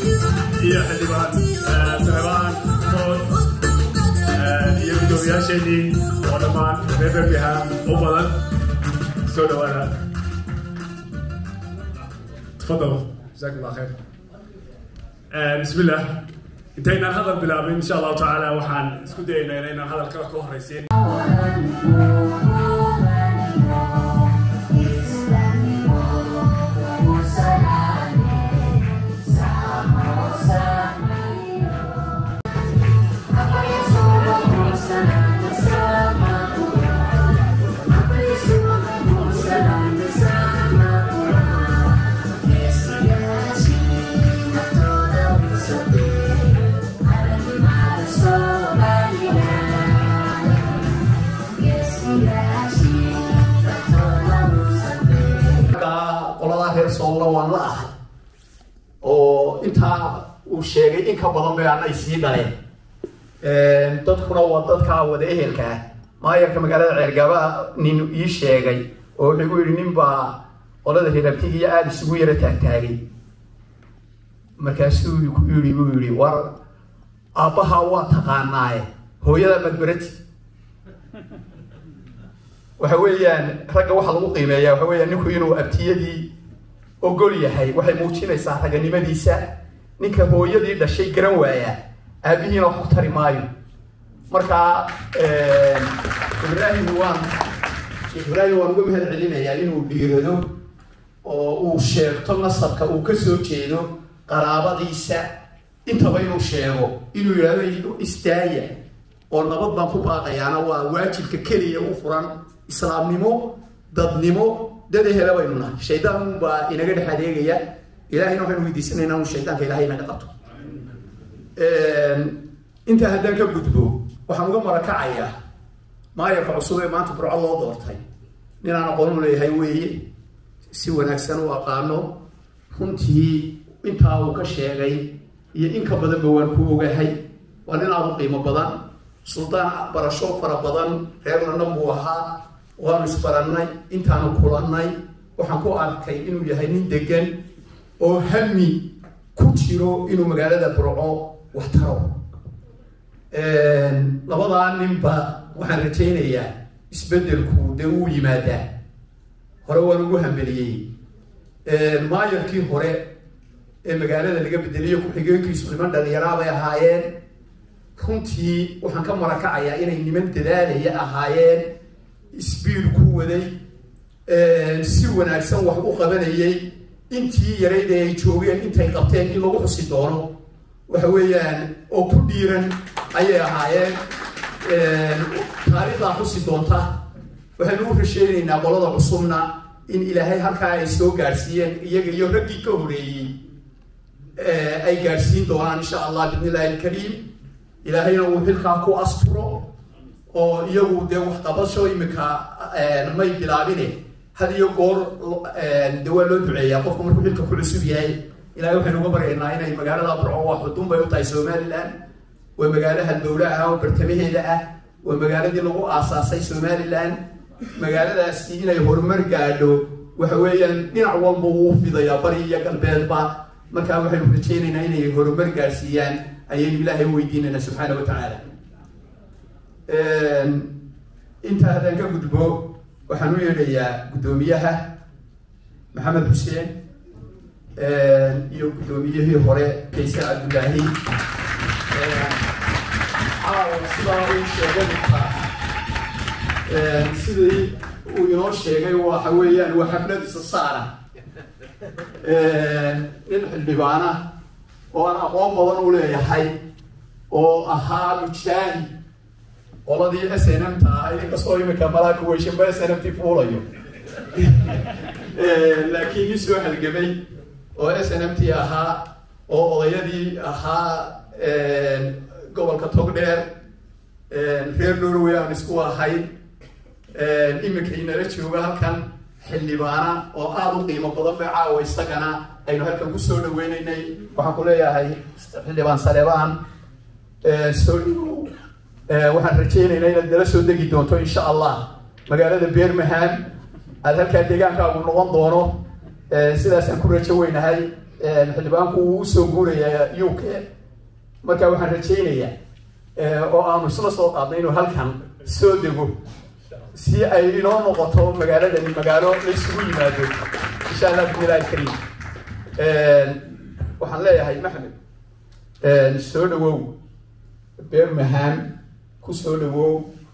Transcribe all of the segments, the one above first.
iyo xildhibaan saleebaan mood iyo gudoomiyaasheenii oo dhammaan reer birmingham u badan soo dhawaada تفضل جزاك الله خير بسم الله انتهينا هذا البلاب ان شاء الله تعالى وحان اسكو داينا لان هذا الكلام كو هريسين qoladaa reer soolna waan la ahay oo intaa uu sheegay in ka badan bay anay sii dhaleen dadkuna waa dadkaa wada ehelkaa maayarka magaalada ceergaba nin ii sheegay oo wuxuu igu yidhi nin baa qolada reerabtigiiyo aada isugu yara taagtaagay markaasuu ku yidhi buu yidhi war aabbahaa waa taqaanaaye hooyada madbarati waxa weeyaan ragga waxa lagu qiimeeyaa waxa weeyaan ninku inuu abtiyadii ogol yahay waxay muujinaysaa raganimadiisa ninka hooyadii dhashay garan waaya aabihiina wax ku tari maayo marka ibraahim waan sheekh ibraahim waan uga mahad celinayaa inuu dhiirado oo uu sheegto nasabka uu ka soo jeedo qaraabadiisa intaba inuu sheego inuu yidhahdo istaaya oo nabad baan ku baaqayaana waa waajibka keliya u furan islaamnimo dadnimo dad ehela baynu nahay shaydaan baa inaga dhex adeegaya ilahayna waxaynu weydiisanaynaa inu shaydaanka ilahay inaga qabto intaa haddaan ka gudbo waxaan uga marakacayaa maayarka cusub ee maanta burco loo doortay ninaan aqoon u leeyahay weeye si wanaagsan u aqaano runtii intaa uu ka sheegay iyo in ka badanba waan ku ogahay waa nin aada u qiimo badan suldaan barasho fara badan reer london buu ahaa waanu isbarannay intaanu kulannay waxaan ku arkay inuu yahay nin degan oo hami ku jiro inuu magaalada burco wax taro labadaa ninba waxaan rajaynayaa isbeddelku dee uu yimaadaa hore waan ugu hambeliyey maayarkii hore ee magaalada laga bedeliyo ku-xigeenkiisu niman dhalinyaraa bay ahaayeen runtii waxaan ka marakacayaa inay niman dadaalaya ahaayeen sbiid ku waday si wanaagsan wax u qabanayay intii yarayd ee ay joogeen intay qabteen in lagu xusi doono waxa weeyaan oo ku dhiiran ayay ahaayeen taariikhdaa xusi doonta waxaynu u rasheynaynaa qolada cusubna in ilaahay halkaa ay soo gaadhsiiyeen iyaga iyo raggii ka horeeyey ay gaadhsiin doonaan insha allah bidn illahi alkariim ilaahayna uu xilkaa ku asturo oo iyagu dee waxqabasho imika may bilaabine had iyo goor de waa loo duceeyaa qofku markuu xilka ku cusub yahay ilahay waxaynu uga baryaynaa inay magaalada burco waa xudun bay u tahay somalilan waa magaalaha dowla ah oo bartamaheeda ah waa magaaladii lagu aasaasay somalilan magaaladaasi inay horumar gaadho waxa weeyaan dhinac walba wuu fidayaa bari iyo galbeedba markaa waxaynu rajeynaynaa inay horumar gaadhsiiyaan ayaynu ilaahay weydiinayna subxaana wa tacaala intaa haddaan ka gudbo waxaan u yeedhayaa guddoomiyaha maxamed xuseen iyo guddoomiyihii hore kayse cabdullaahi caawa sidaa uu sheegay markaa sidii uu inoo sheegay waxa weeyaan waa xaflad isa saara nin xildhibaana oo aan aqoon badan u leeyahay oo ahaa mujaahid qoladii s n m ta ahayd inkastoo imika malaaka weyshanba s n m t fuulayo laakiin nin soo halgamay oo s n m t ahaa oo odayadii ahaa gobolka togdheer reer norway aan isku ahayn imika inala jooga halkan xildhibaana oo aada u qiimo badan bay caawa isagana aynu halkan kusoo dhaweyneynay waxaan ku leeyahay xildhibaan saleebaan soo dhawow waxaan rajaynaynaa inaad nala soo degi doonto insha allah magaalada birmingham aada halkaa deegaankaagu noqon doono sidaasaan ku rajo weynahay xildhibaanku uu usoo guurayaa u k marka waxaan rajaynayaa oo aanu isla soo qaadnay inuu halkan soo dego si ay inoo noqoto magaaladani magaalo la isugu yimaado insha allah bismillahi alkariim waxaan leeyahay maxmed soo dhawow bermaham ku soo dhawow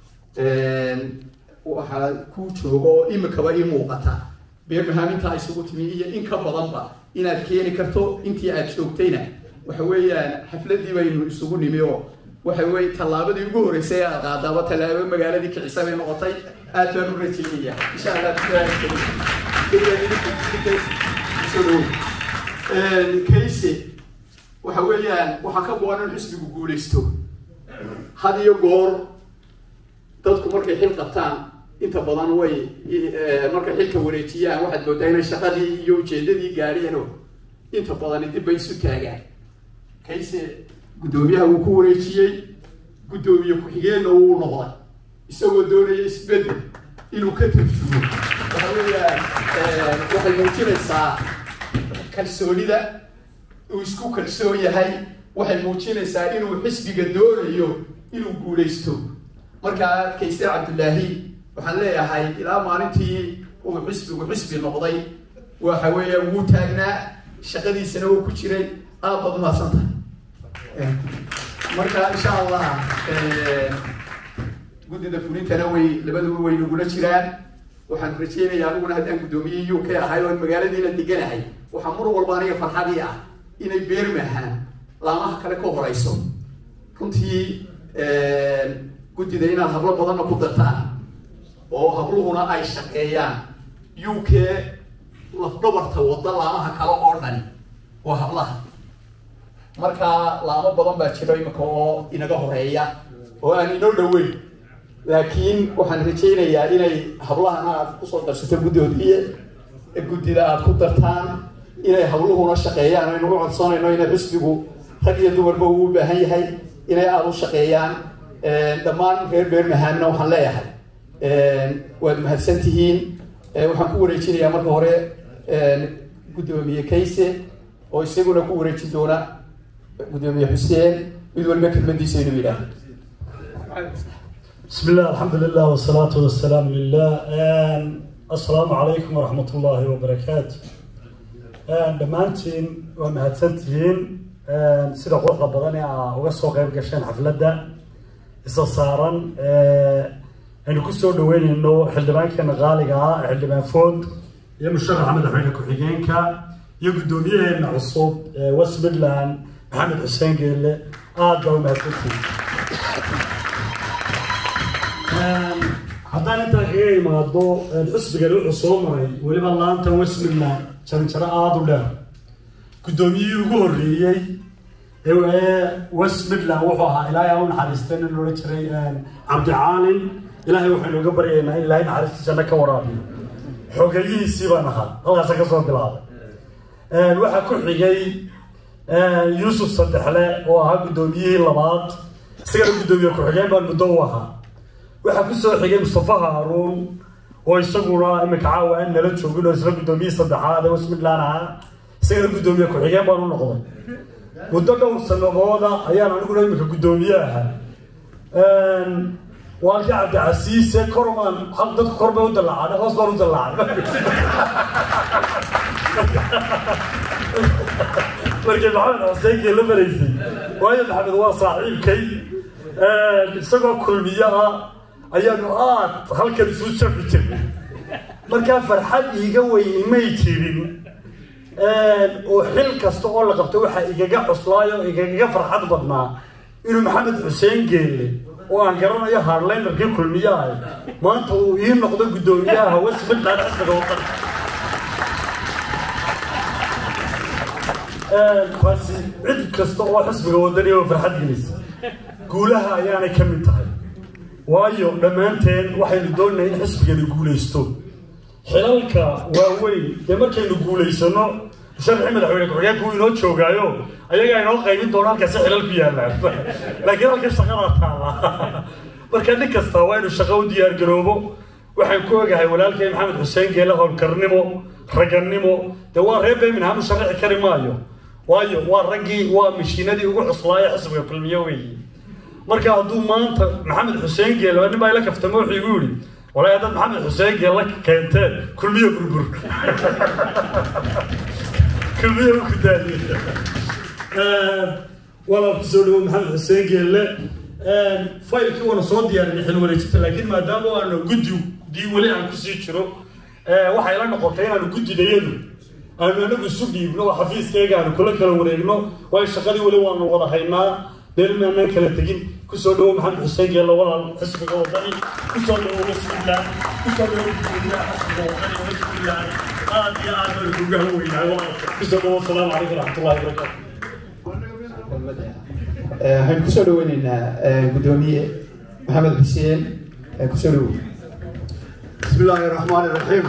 waxaa ku jooga oo imikaba ii muuqata bermaham intaa isugu timi iyo in ka badanba inaad keeni karto intii aad joogtayna waxa weeyaan xafladii baynu isugu nimi oo waxa weye tallaabadii ugu horreysay aad qaadaaba tallaabo magaaladii kicisa bay noqotay aad baan u rajeynaya insha allah soo dhawow kayse waxa weeyaan waxaa ka go-an in xisbigu guulaysto had iyo goor dadku markay xil qabtaan inta badan way markay xilka wareejiyaan waxaad moodaa inay shaqadii iyo ujeedadii gaadheeno inta badani dib bay isu taagaan kayse guddoomiyaha wuu ku wareejiyey guddoomiye ku-xigeenna wuu noqday isagoo doonaya isbedel inuu ka turjumo waxa weeyaan waxay muujinaysaa kalsoonida uu isku kalsoon yahay waxay muujinaysaa inuu xisbiga doonayo inuu guulaysto markaa kayse cabdullaahi waxaan leeyahay ilaa maalintii uu xisbigu xisbi noqday waxa weeya wuu taagnaa shaqadiisana wuu ku jiray aad baad umahadsantahay marka insha allah guddida fulintana way labaduba way nagula jiraan waxaan rajeynayaa aniguna haddaan guddoomiye u k ahay oon magaaladiina deganahay waxaa mar walba aniga farxadii ah inay beermahaan laamaha kale ka horeyso runtii guddida inaad hablo badanna ku dartaan oo habluhuna ay shaqeeyaan u k lafdhabarta wadda laamaha kale oo dhani waa hablaha marka laamo badan baa jiro imika oo inaga horeeya oo aan inoo dhaweyn laakiin waxaan rajaynayaa inay hablahana aad kusoo darsato guddoodiye guddida aad ku dartaan inay habluhuna shaqeeyaan aynu u codsanayno inay xisbigu rag iyo dumarba uu u baahan yahay inay aada u shaqeeyaan dhammaan reer beermahaamna waxaan leeyahay waad mahadsan tihiin waxaan ku wareejinayaa marka hore guddoomiye kayse oo isaguna ku wareejin doona guddoomiye xuseen mid waliba kelmadiisa inuu yidhaahdo بسم الله الحمد لله والصلاة والسلام لله السلام عليكم ورحمة الله وبركاته dhammaantiin waa mahadsantihiin sida quruxda badan ee aa uga soo qayb gasheen xafladda isa saaran aynu ku soo dhaweyneyno xildhibaankeena qaaliga ah xildhibaan food iyo musharaxa madaxweyne ku-xigeenka iyo guddoomiyaheena cusub west midland maxamed xuseen geelle aada baa u mahadsantihiin haddaan intaa kaga imaado xisbigani wuxuu soo maray weliba laantan west midland jaranjaro aada u dheer guddoomiyihii ugu horreeyey ee west midland wuxuu ahaa ilaahay ha u naxariista nin loola jiray cabdicaalin ilaahay waxaynu uga baryaynaa in ilaahay naxariista janno ka waraabiyo xogeyihiisii baan ahaa halkaasa ka soo bilaabay waxaa ku xigay yuusuf saddexle oo ahaa guddoomiyihii labaad isagana guddoomiye ku-xigeen baan muddo u ahaa waxaa ku soo xigay mustafa haaruun oo isaguna iminka caawa aan nala joogin oo isla guddoomiyihii saddexaad ee west midland ahaa isagana guddoomiye ku-xigeen baan u noqday muddo dhowr sanadooda ayaan aniguna iminka guddoomiye ahaa waalkii cabdicasiise kormaan dadku kor bay u dallacaan hoos baan u dallacay markii maxamed xuseenkii la maraysay waayo maxamed waa saaxiibkay isagoo kulmiye ah ayaanu aad halkan isu shafi jirnay markaa farxad iiga weyni may jirin oo xil kasta oo la qabto waxaa igaga cuslaayo igaga farxad badnaa inuu maxamed xuseen geelle oo aan garanayo hardlinerkii kulmiyaha maanta uu ii noqdo guddoomiyaha west midland xisbiga wadan kaasi cid kasta oo xisbiga wadani oo farxad gelisa guulaha ayaanay ka mid tahay waayo dhammaanteen waxaynu doonayna in xisbigani guulaysto xilalka waaweyn dee markaynu guulaysano sharci madaxweyne ku-xigeenku inoo joogaayo ayagaa inoo qaybin doona halkaasi xilal ku yaallaan laakiin halka shaqadaa taala marka nin kasta waa inuu shaqo u diyaar garoobo waxaan ku ogahay walaalkay maxamed xuseen geele howlkarnimo ragannimo dee waa reer birmingham u sharaxi kari maayo waayo waa raggii waa mashiinadii ugu cuslaaye xisbiga kulmiye weeye marka hadduu maanta maxamed xuseen geele nin baa ila kaftamo wuxuu igu yidhi walaa dad maxamed xuseen geele keenteen kulmiye burbur kulmiye u kudaadiye walaal kusoo dhawo maxamed xuseen geelle faylkii waana soo diyaarinay xil wareejinta laakiin maadaama aanu guddi dii weli aan kusii jiro waxay la noqotay inaanu guddidayadu aanu anagu isu dhiibno oo xafiiskayga aanu kula kala wareegno waayo shaqadii weli waanu wada haynaa beel maanaan kala tegin kusoo dhawo maxamed xuseen geelle walaal xisbiga wadani kusoo dhawo wasbilah kusoo dhawo guddoomiyaha xisbiga wadani wasbilah aad iyo aad baan kuga haweynahay walaal kusoo dhawo asalaamu calaykum waraxmatullahi wabarakaatu waxaynu kusoo dhaweyneynaa guddoomiye maxamed xuseen kusoo dhawow بسم الله الرحمن الرحيم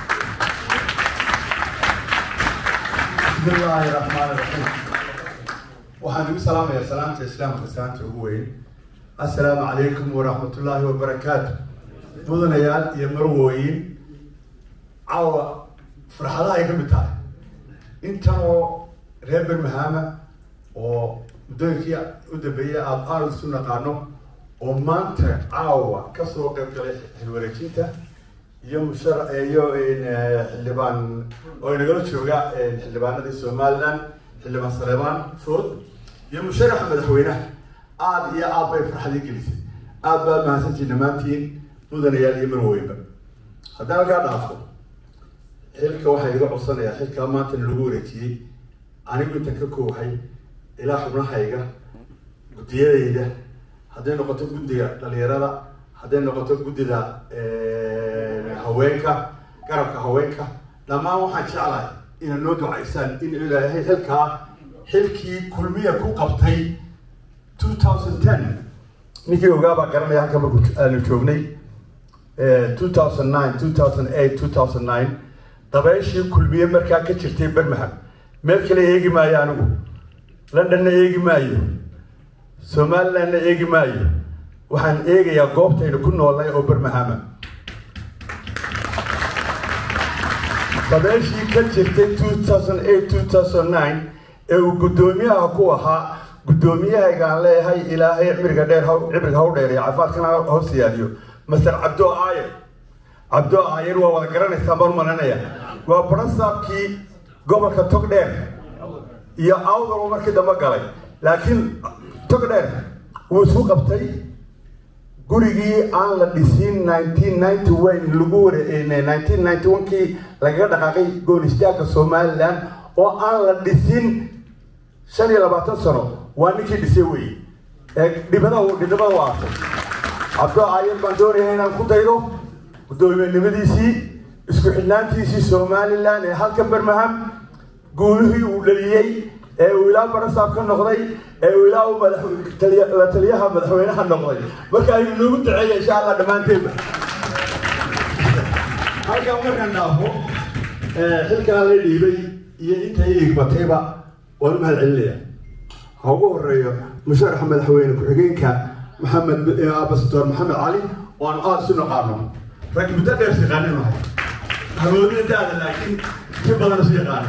بسم الله الرحمن الرحيم waxaan ugu salaamayaa salaamta islaamka saanta ugu weyn assalaamu calaykum waraxmat ullaahi wabarakaatu mudanayaal iyo marwooyin caawa farxadaha ay ka mid tahay intan oo reer birmahama oo muddooyinkii u dambeeyay aada aada isu naqaano oo maanta caawa kasoo qayb galay xilwareejinta iyo mushar iyo xildhibaan oo inagala jooga xildhibaanadii somaliland xildhibaan saleebaan food iyo musharaxa madaxweynaha aada iyo aad bay farxadii gelisay aada baa mahadsantiin dhammaantiin mudanayaal iyo marweynba haddaan halkaa dhaafo xilka waxaa iga codsanayaa xilkaa maanta lagu wareejiyey anigu intan ka koohay ilaa xubnahayga guddiyadayda hadday noqoto guddiga dhalinyarada hadday noqoto guddida haweenka garabka haweenka dhammaan waxaan jeclahay inaad noo ducaysaan in ilaahay xilkaa xilkii kulmiya ku qabtay two thousand ten ninkii ogaabaa garanaya halka marku aanu joognay two thousand nine two thousand eight two thousand nine dabeeshii kulmiye markaa ka jirtay birmingham meel kale eegi maayo anigu londonna eegi maayo somalilandna eegi maayo waxaan eegayaa goobtaynu ku noolnay oo birmahama dabeeshii ka jirtay two thousand eight two thousand nine ee uu guddoomiyaha ku ahaa guddoomiyahaygaan leeyahay ilaahay cimriga dheer haw cibriga haw dheer iyo caafimaadkana haw siyaadiyo master cabdo aayer cabdo aayer waa wada garanaysaa baan malanaya waa barasaabkii gobolka togdheer iyo awdalba markii dambe galay laakiin togdheer wuu isku qabtay gurigii aan la dhisin nineteen ninety one lagu ware nineteen ninety one kii lagaga dhaqaaqay goonistaagka somaliland oo aan la dhisin shan iyo labaatan sano waa ninkii dhisay wey ee dhibada dhibada u aasay cabdo aayar baan doonaya inaan ku daydo guddoomiyenimadiisii isku xidhnaantiisii somaliland ee halka birmingham guulihii uu dhaliyey ee uu ilaa barasaab ka noqday ee uu ilaa la taliyaha madaxweynaha noqday marka ayuu noogu duceeya insha allah dhammaanteedba halkan markaan dhaafo xilkaa la dhiibay iyo inta igbatayba waan u mahad celinaya ha ugu horeeyo musharaxa madaxweyne ku-xigeenka maxamed abasador maxamed cali oo aan aada isu naqaano rag muddo dheer siqaanin nahay hamoodina daada laakiin si badan isu yaqaano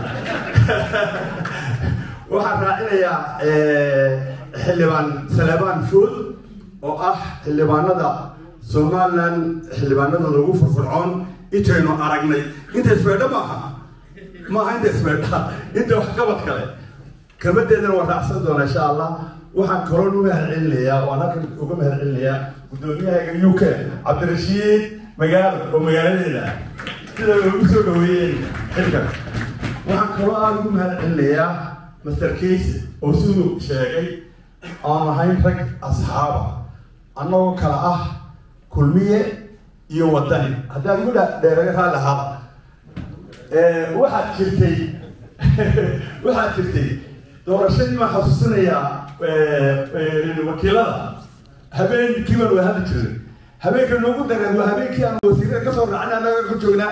waxaan raacinayaa xildhibaan saleebaan food oo ah xildhibaanada somaliland xildhibaanadooda ugu furfurcoon intaynu aragnay inta isbeedha maaha maaha inta isbeedha inta waxqabad kale kelmadeedana waan raacsan doonaa insha allah waxaan kaloon u mahad celinayaa waan halkan uga mahad celinayaa guddoomiyahayga u k cabdirashiid magaalo oo magaaladeeda sida ugu soo dhaweeyeen xilkan waxaan kaloo aada ugu mahad celinayaa master case oo siduu sheegay aan ahayn rag asxaaba annagoo kale ah kulmiye iyo wadani haddaan igu dheeraga raalli ahaada waxaad jirtay waxaad jirtay doorashadii baan xasuusinayaa wakiilada habeenkii baan waa hadli jiray habeenka noogu dareen waa habeenkii aan wasiirada kasoo raacnay annaga ku joognaa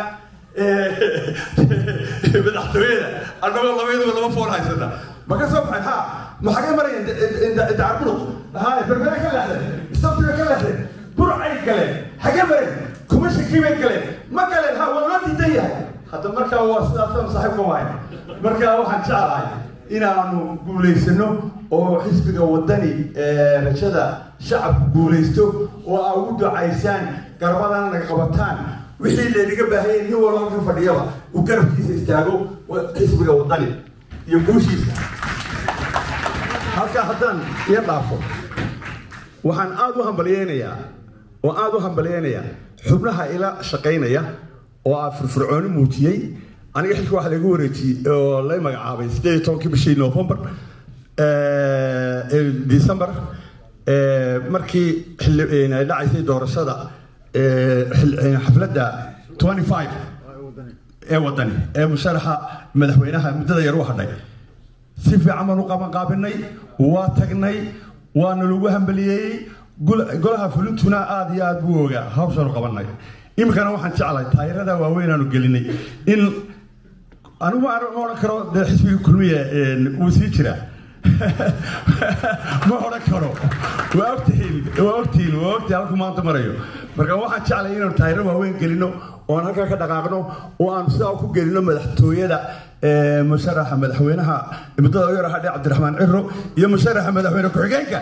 madaxtooyada annagoo labaydaba laba foon haysana ma ka soo baxay ha ma xagee maraya dacarbuluq hay berbere ka leexdeen istabtiga ka leexdeen burcay galeen xagee mareen kuma shakii bay galeen ma galeen ha waa loo diidan yahay hadda markaa waa sidaasaan saaxiibka waay markaa waxaan jeclahay inaanu guulaysano oo xisbiga wadani rajada shacabku guulaysto oo aa ugu ducaysaan garbadana naga qabataan wixii laynaga baahanya nin walba halka fadhiyaba uu garabkiisa istaago xisbiga wadani iyo guushiisa halkaa haddaan iyo dhaafo waxaan aada u hambalyeynayaa oo aada u hambalyeynayaa xubnaha ila shaqaynaya oo aa firfircooni muujiyey aniga xilka waxaa lagu wareejiyey oo lay magacaabay sideed iyo tobankii bishii november december markii ay dhacaysay doorashada xafladda twenty five ee wadani ee musharaxa madaxweynaha muddada yar u hadhay si fiican baan u qabanqaabinay waa tagnay waana lagu hambaliyeeyey golaha fulintuna aada iyo aada buu ogaa hawshaanu qabanay iminkana waxaan jeclahay taayirada waaweyn aanu gelinay in anigu ma odhan karo dee xisbiga kulmiya wuu sii jiraa ma odhan karo waa ogtihiin waa ogtihiin waa ogtihiin halku maanta marayo marka waxaan jeclay inaanu taayiro waaweyn gelino oon halkaa ka dhaqaaqno oo aanu sidaa ku gelino madaxtooyada musharaxa madaxweynaha muddada u yar hadhe cabdiraxmaan ciro iyo musharaxa madaxweyne ku-xigeenka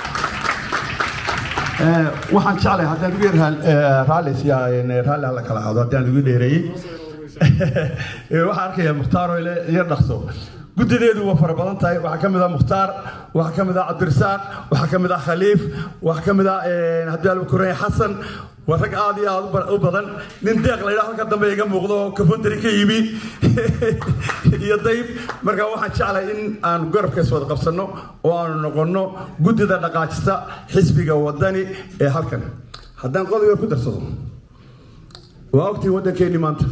waxaan jeclay haddaan ugu yar raallis raalli hala kala aado haddaan ugu dheereeyey waxaan arkayaa mukhtaar oo iyo dhaqso guddideedu waa fara badan tahay waxaa ka mid ah mukhtaar waxaa ka mid ah cabdirasaaq waxaa ka mid ah khaliif waxaa ka mid ah haddii alba korey xasan waa rag aada iyo aada u badan nin deeq la yidhaha halka dambe iga muuqdo oo kafontari ka yimi iyo dayb marka waxaan jeclahay in aanu garabkaas wada qabsanno oo aanu noqonno guddida dhaqaajista xisbiga wadani ee halkan haddaan qodob yar ku darsado waa ogtiin waddankeennii maanta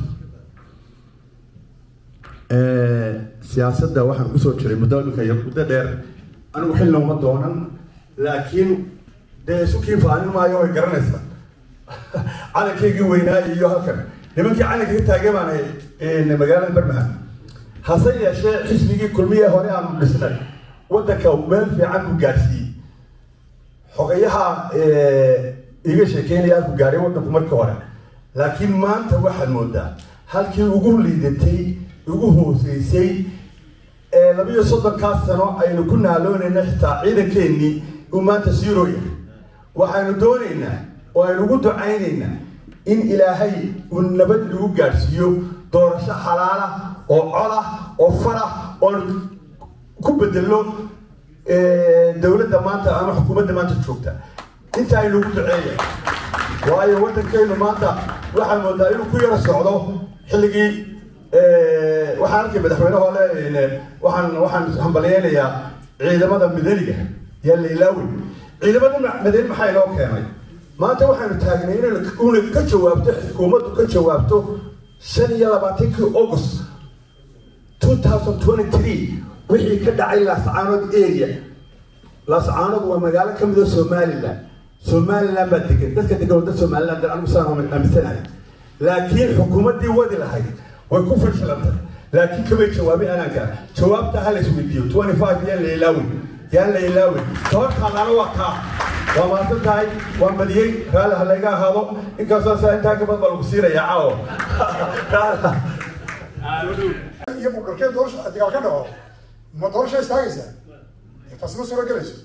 siyaasadda waxaan kusoo jiray muddo iminka iyo muddo dheer anigu xilna uma doonan laakiin dee isukii faanin maayo way garanaysaa calankaygii weynaa iyo halkan nimankii calanka ka taagay baan ahay magaalada barmahan hase yeeshee xisbigii kulmiye hore aanu dhisnay waddanka meel fiican ku gaadhsiiyey xogayaha iga sheekeynaya ku gaadhay waddanku markii hore laakiin maanta waxaad moodaa halkii ugu liidatay ugu hooseysay ee labiyo soddonkaas sano aynu ku naaloonayna xitaa ciidankeennii uu maanta siiroo yahay waxaynu doonaynaa oo aynu ugu ducaynaynaa in ilaahay uu nabad lagu gaadhsiiyo doorasho xalaala oo colah oo farah oon ku bedelno dowladda maanta ama xukuumadda maanta joogta inta aynu ugu duceeya waayo waddankeennu maanta waxaa moodaa inuu ku yaro socdo xilligii waxaan arkay madaxweyne hole waxaan waxaan hambalyeynayaa ciidamada madaniga yaa la ilaawey ciidamada madani maxaa inoo keenay maanta waxaanu taagnay inaynu una ka jawaabto xukuumaddu ka jawaabto shan iyo labaatankii august two thousand twenty three wixii ka dhacay laascaanood area laascaanood waa magaalo ka mid a somaliland somaliland baa degan dadka degan wadda somaliland anigu saan aaminsanahay laakiin xukuumaddii wadi lahayd way ku fashilantay laakiin kamay jawaabin anaanka jawaabta ha la isweydiiyo twenty five yaan la ilaawin yaan la ilaawin sababtaadana waa kaa waa maadsan tahay waa badiyey raalli ha layga ahaado inkastoo saa intaa kabad baa lagu siinayaa caawo iyo bukarkee doorasha dagaal ka dhaco ma doorasha istaagaysaa taas ma suura gelayso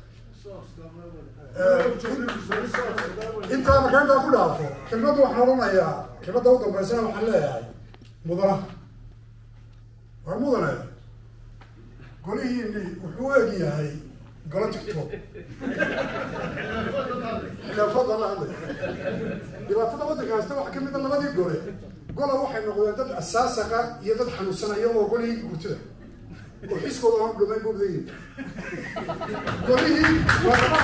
intaa marka intaa ku dhaafo kelmadda waxaan odhanayaa kelmadda u dambaysana waxaan leeyahay mudana waa mudane golihiini wuxuu u eg yahay golo tiktok khilaafada la hadlay dhibaatada waddanka haysta waxaa kamid a labadii gole gola waxay noqdeen dad asaasaqa iyo dad xanuunsanaya oo golihii gurtida oo xiskooda aan dhumayn bubdayin golihii waa laba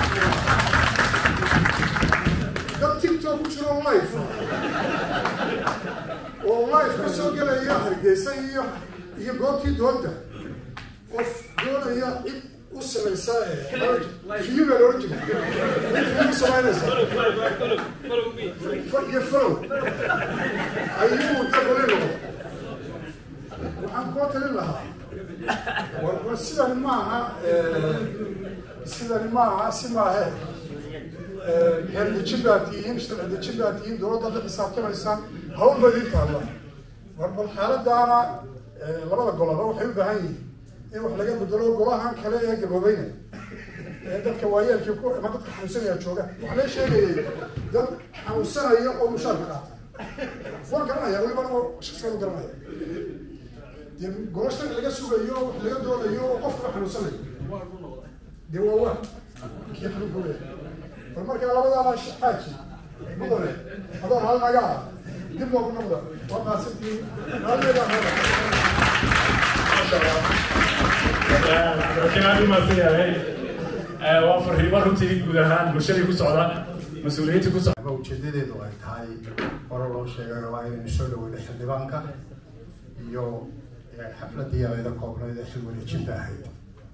dad tiktok ku jiro life oo life ka soo gelaya hargeysa iyo iyo goobtii doonta qof doonaya cid u samaysa fiyu baa loola jira cid fiyu samaynaysa iyo follow ayuu dabali noqdo waxaan koo talin lahaa war war sidani maaha sidani maaha si maahe xeerdejin baa tihiin sharci dejin baa tihiin dowladda la xisaabtamaysaan hawl baa idin taalla war bal xaaladaana labada goloba waxay u baahan yihiin in wax laga bedelo golahan kale ee gaboobayna ee dadka waayeelkii ku ama dadka xanuunsanaya jooga waxaa la sheegayay dad xanuunsanaya oo mushaarka qaata waan garanaya welibana shaksigan u garanaya dee golo sharci laga sugayo wax laga doonayo oo qofka xanuunsanayo dee waa waa kii xanuunka leeyahay bal markaa labadaana xaaji mudane adoo hal naga ah dib loogu noqda waa maasantihiin haalmeeda aad umaasan yahay waa fariimo runtii guud ahaan bulshadii ku socda mas-uuliyiintii ku socda ama ujeedadeedu ay tahay hore loo sheegay waa inaynu soo dhaweyno xildhibaanka iyo xafladii abayda koobnayd ee xil wareejinta ahayd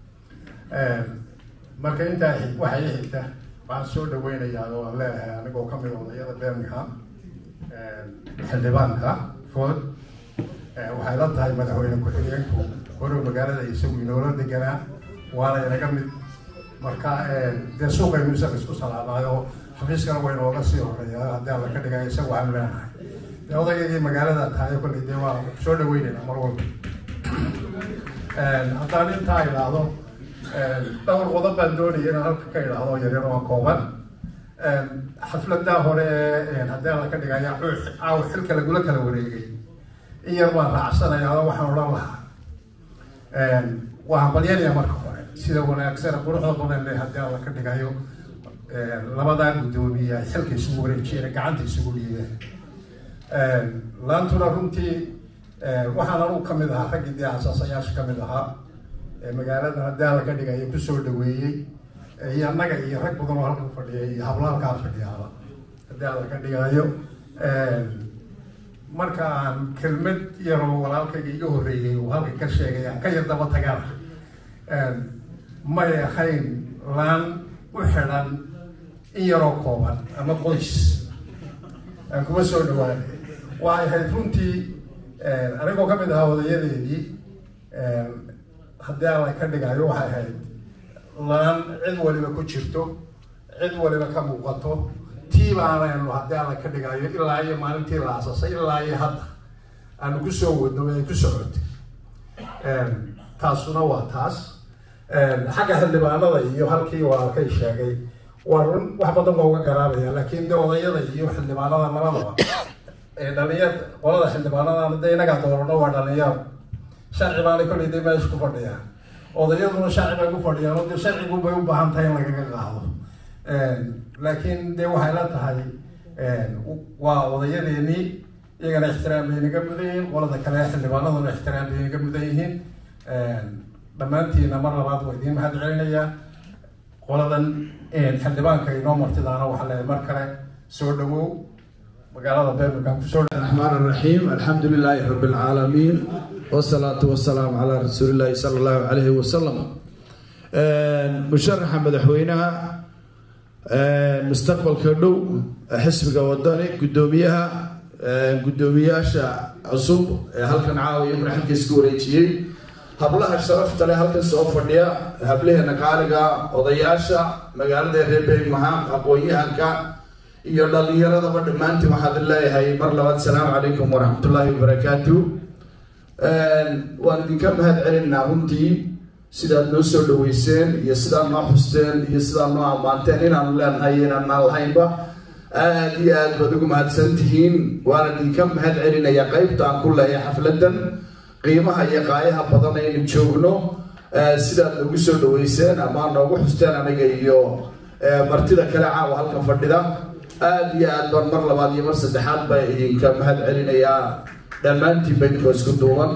marka intaa waxay i xigta waxaan soo dhaweynayaa oo aan leeyahay anigoo kamid odayada birmingham xildhibaanka food waxay la tahay madaxweyne ku-xigeenku hore magaalada isagu inoola deganaa waana inaga mid marka dee suuqaynu isaga isku salaamaayo xafiiskana waa inooga sii horeeya haddii alla ka dhigay isaga waxaanu leenahay dee odaygii magaalada tahay kolley dee waa soo dhaweynayna mar walba haddaan intaa idhaahdo dhowr qodob baan doonaya inaan halka ka idhaahdo yaryar oo kooban xafladaa hore ee haddii alla ka dhigaya caaw xilka lagula kala wareegay in yar baan raacsanaya oo waxaan odhan lahaa waa hambalyanaya marka hore sida wanaagsan quruxda badan le haddii alla ka dhigayo labadaa guddoomiye ay xilka isugu wareejiyeen gacanta isugu dhiibeen laantuna runtii waxaan anugu kamid ahaa raggii dee asaasayaasha kamid ahaa magaalada haddii alla ka dhigayo kusoo dhaweeyey iyo annaga iyo rag badan oo halka fadhiya iyo hablo halkaa fadhiyaaba haddii alla ka dhigayo marka aan kelmad yaroo walaalkayga iga horreeyey uu halka ka sheegay aan ka yar daba tagana may ahayn laan u xidhan in yaroo kooban ama qoys aan kuma soo dhawaanay waxay ahayd runtii anigoo kamid ahaa odayadeedii haddii alla ka dhigayo waxay ahayd laan cid waliba ku jirto cid waliba ka muuqato tii baanaynu haddii alla ka dhigayo ilaa iyo maalintii la asasay ilaa iyo hadda aanu kusoo wadno ay ku socotay taasuna waa taas xagga xildhibaanada iyo halkii walaalkay sheegay waa run wax badan baa uga garaabaya laakiin de odayada iyo xildhibaanada labadaba dhalinyar qolada xildhibaanada de inagaa doorano waa dhalinyaro sharci baana kolley de meesha ku fadhiyaan odayaduna sharci bay ku fadhiyaan oo de sharcigu bay u baahan tahay in lagaga qaado laakiin de waxay la tahay waa odayadeenii iyagana ixtiraam bay naga mudan yihiin qolada kale xildhibaanaduna ixtiraam bay naga mudan yihiin dhammaantiina mar labaad waa idiin mahad celinayaa qoladan xildhibaanka inoo martidaana waxaa leeyahay mar kale soo dhawow magaalada birmingham kusoo الرحمن الرحيم الحمد لله رب العالمين والصلاة والسلام على رسول الله صلى الله عليه وسلم مشرح مدحوينها mustaqbalka dhow xisbiga wadani guddoomiyaha guddoomiyaasha cusub ee halkan caawiya madaxalkiis ka wareejiyey hablaha sharafta leh halkan soo fadhiya hablaheena qaaliga odayaasha magaalada reer birmingham aqoon-yahanka iyo dhalinyaradaba dhammaantiin waxaad leeyahay mar labaad salaamu calaykum waraxmatullaahi wabarakaatu waan idinka mahad celinaa runtii sidaad noo soo dhaweyseen iyo sidaad noo xusteen iyo sidaad noo ammaanteen inaanu leenahay inaanaan lahaynba aad iyo aad baad ugu mahadsan tihiin waana idinka mahad celinayaa qeybta aan ku leeyahay xafladan qiimaha iyo qaayaha badan aynu joogno sidaad noogu soo dhaweyseen ama noogu xusteen aniga iyo martida kale caawa halkan fadhida aad iyo aad baan mar labaad iyo mar saddexaad baa idinka mahad celinayaa dhammaantiin ba idinkoo isku duuban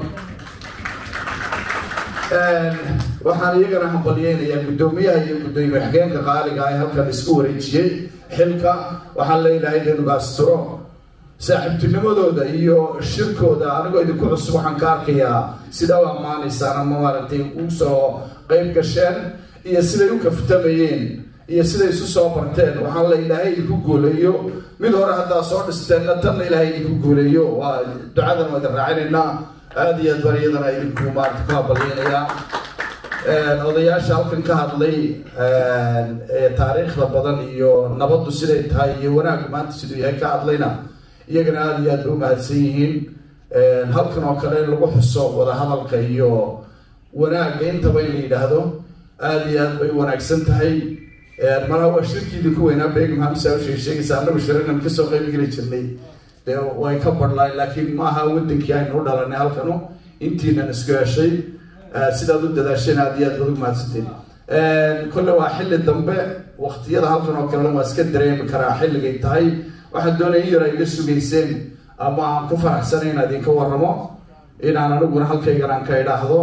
waxaan iyagana hambalyeynayaa guddoomiyaha iyo guddoomiye xigeenka qaaliga ee halkan isku wareejiyey xilka waxaan leeyahay inuga asturo saaxiibtinimadooda iyo shirkooda anigoo idinku cusub waxaan ka arkayaa sidaa u ammaanaysaan ama maaragtay usoo qeyb gasheen iyo siday u kaftamayeen iyo siday isu soo barteen waxaan la ilaahay idinku guuleeyo mid hore haddaa soo dhisteenna tanna ilaahay idinku guuleeyo waa ducadan waa idin raacinaynaa aada iyo aad baan iyadana idinku maarata ku habalyeynayaa odayaasha halkan ka hadlay taariikhda badan iyo nabaddu siday tahay iyo wanaag maanta siduu yahay ka hadlayna iyagana aada iyo aad ba u mahadsan yihiin halkan oo kale in lagu xuso wadahadalka iyo wanaagga intaba in la yidhaahdo aada iyo aad bay u wanaagsan tahay malaha waa shirkiidii ku weynaa beegam hamsa ushay sheegaysa annagu shiranan kasoo qayb geli jirnay dee way ka badhlaay laakiin maaha wadankii aynu u dhalanay halkanu intiinan isku heshay sidaad u dadaasheen aada iyo aad baad ugu mahadsanteen kolle waa xilli dambe waktiyada halkan oo kalena waa iska dareemi karaa xilligay tahay waxaan doonaya in yar ay iga sugayseen ama aan ku faraxsanay inaan idinka warramo inaan aniguna halkaygan aan ka idhaahdo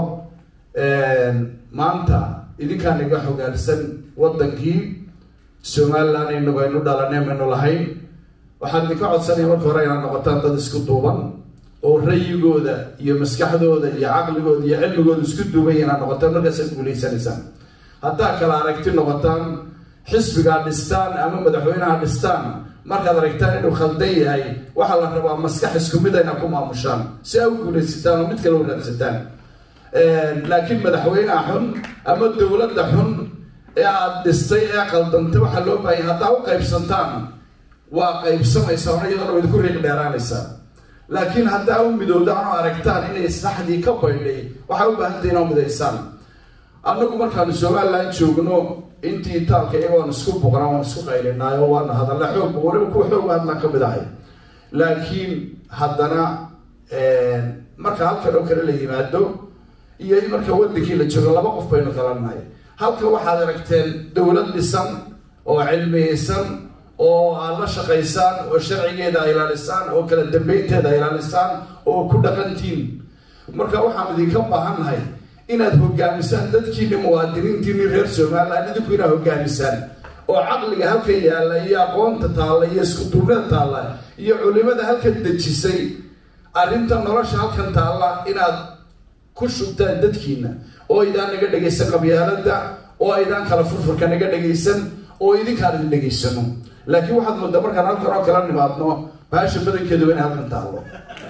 maanta idinkaan iga xogaalsan wadankii somaliland inagu aynu dhalanay maynu lahayn waxaan idinka codsanaya marka hore inaad noqotaan dad isku duuban oo rayigooda iyo maskaxdooda iyo caqligooda iyo cilmigooda isku duuban inaad noqotaan markaasaad guulaysanaysaan haddaa kala aragti noqotaan xisbigaa dhistaan ama madaxweyneha dhistaan markaad aragtaan inuu khaldan yahay waxaa la rabaa maskax isku mid ayna ku maamushaan si aa u guulaysataan oo mid kale u raadsataan laakiin madaxweyneha xun ama dowladda xun ee aada dhistay ee qaldantay waxaa loo baahanya haddaa u qaybsantaan waa qaybsamaysaa ona iyadana wa idinku riiq dheeraanaysaa laakiin haddaa u midowdaan oo aragtaan inay islaxdii ka baydhay waxaa u baahantay inaa midaysaan annagu markaanu somaliland joogno intii itaalka iyaga waan isku buqnaa waan isku qaylinaayo waana hadalla xoogba waliba kuwa xooga hadlaan ka mid ahay laakiin haddana marka halkan oo kale la yimaado iyo in marka wadankii la joogo laba qof baynu kala nahay halkan waxaad aragteen dowlad dhisan oo cilmiyeysan oo aad la shaqaysaan oo sharcigeeda ilaalisaan oo kala dambeynteeda ilaalisaan oo ku dhaqantiin marka waxaan idinka baahannahay inaad hogaamisaan dadkiini muwaadiniintiini reer somaliland idinku inaad hogaamisaan oo caqliga halkan yaalla iyo aqoonta taalla iyo iskuduubnada taalla iyo culimada halkan dejisay arrinta nolosha halkan taalla inaad ku shubtaan dadkiina oo aydaan naga dhegaysan qabyaalada oo aydaan kala furfurka naga dhegaysan oo idinkaan idin dhegaysano laakiin waxaad moodaa markaan halkan oo kala nimaadno baasha badankeedu waa inay halkan taallo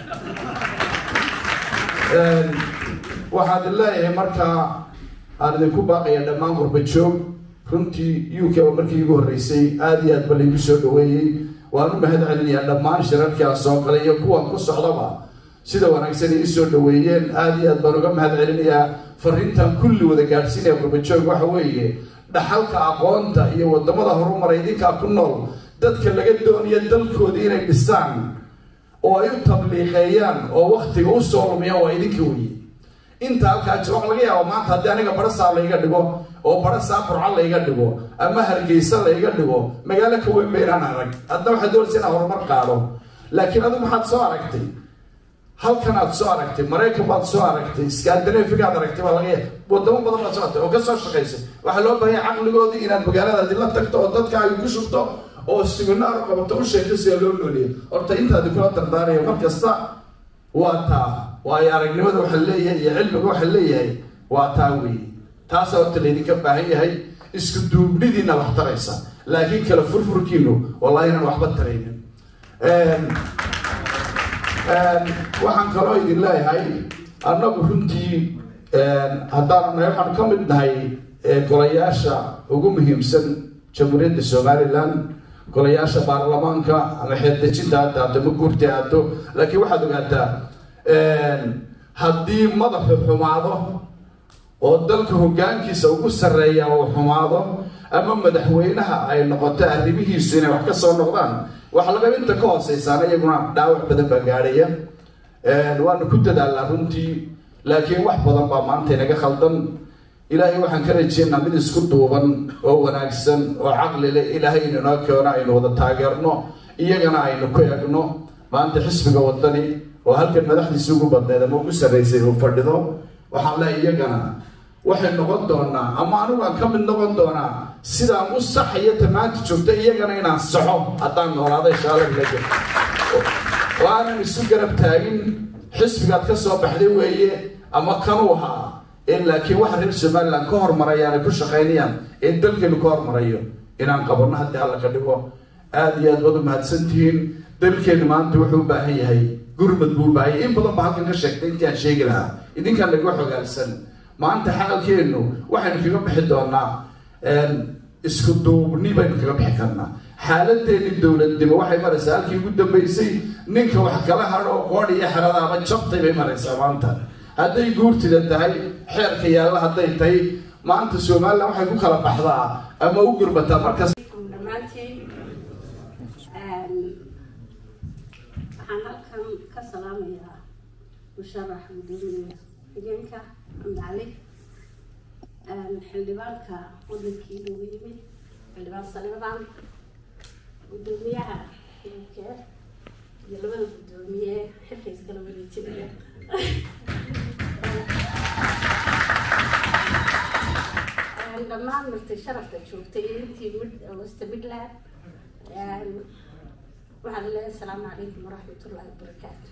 waxaad leeyahay markaa aan idinku baaqaya dhammaan qurba joog runtii u k ba markii igu horreysay aada iyo aad ba laygu soo dhaweeyey waan u mahad celinayaa dhammaan shirarkii aan soo galay iyo kuwan ku socdaba sida wanaagsan ay isoo dhaweeyeen aada iyo aad baan uga mahad celinayaa fariintan kulli wada gaadhsiinaya qurba joog waxa weeye dhaxalka aqoonta iyo wadamada horumaray idinkaa ku nool dadka laga doonayo dalkoodii inay dhisaan oo ay u tabliiqeeyaan oo waktiga u soo lumiyaan waa idinka weye inta halkaa jiro waxa laga yaaba maanta haddii aniga barasaa layga dhigo oo barasaa burco layga dhigo ama hargeysa layga dhigo magaalo ka weyn baynaan arag hadna waxaad doonaysa inaan horumar qaado laakiin adigu maxaad soo aragtay halkan aad soo aragtay maraykan baad soo aragtay scandinavigaad aragtay baa laga yaaba wadamo badan baad soo aragtay oo ka soo shaqaysay waxaa loo baahanya caqligoodii inaad magaaladaadi la tagto oo dadka ay ku shubto oo siminaar qabato u sheegto sida loo nooliyo horta intaadi kula dardaaraya mar kasta waa taa waayo aragnimada waxaa leeyahay iyo cilmiga waxaa leeyahay waa taa weeye taasaa horta laydinka baahan yahay isku duubnidiina wax taraysa laakiin kala furfurkiinu wallahi inaan waxba taraynin waxaan kaloo idin leeyahay annagu runtii haddaan nahay waxaan ka mid nahay golayaasha ugu muhiimsan jamhuuriyadda somaliland golayaasha baarlamaanka ama xeeldejinta hadda hadda ma guurta aado laakiin waxaad ogaataa haddii madaxu xumaado oo dalka hoggaankiisa ugu sarreeya uu xumaado ama madaxweynaha ay noqoto arrimihiisu inay wax ka soo noqdaan waxa laga inta ka hooseysaana iyaguna dhaawac badan baa gaadhaya waanu ku dadaalnaa runtii laakiin wax badan baa maanta inaga khaldan ilaahay waxaan ka rajeynaa mid isku duuban oo wanaagsan oo caqli leh ilaahay inanoo keeno aynu wada taageerno iyagana aynu ku egno maanta xisbiga wadani oo halkan madaxdiisa ugu badneed ama ugu sarreysay uu fadhido waxaan leehay iyagana waxay noqon doonaa ama anigu aan ka mid noqon doonaa sidaan u saxaya tamaanta joogta iyagana inaan saxo haddaan noolaada inshaalla oo aanan isu garab taagin xisbigaad ka soo baxday weeye ama kanuu ahaa laakiin waxa reer somaliland ka hormarayaan ay ku shaqaynayaan ee dalkeenu ka hormarayo inaan qabanno haddii alla ka dhigo aada iyo aad baad u mahadsantihiin dalkeenu maanta wuxuu u baahan yahay gurmad buu u baahan yahay in badan baa halkan ka sheegtay intii aan sheegi lahaa idinkaan laga xogaalsan maanta xaalkeenu waxaynu kaga bixi doonaa isku duubni baynu kaga bixi karnaa xaaladeeni dowladnimo waxay maraysaa halkii ugu dambeysay ninka wax kala hadho qoodh iyo xerada ama jabtay bay maraysaa maanta hadday guurtida tahay xeerka yaalla hadday tahay maanta somalilan waxay ku kala baxdaa ama u gurbataa markas dhammaantiin waxaan halkan ka salaamayaa musharax gudoomiye xigeenka xamdi cali xildhibaanka wadankii loogu yimid xildhibaan saliimadaan gudoomiyaha xilke iyo labada gudoomiye xilka iskala wareejinaya dhammaan martay sharafta joogtay iyo intii mid wasta midland waxaan leeyahay asalaamu calaykum waraxmatullaahi wabarakaatu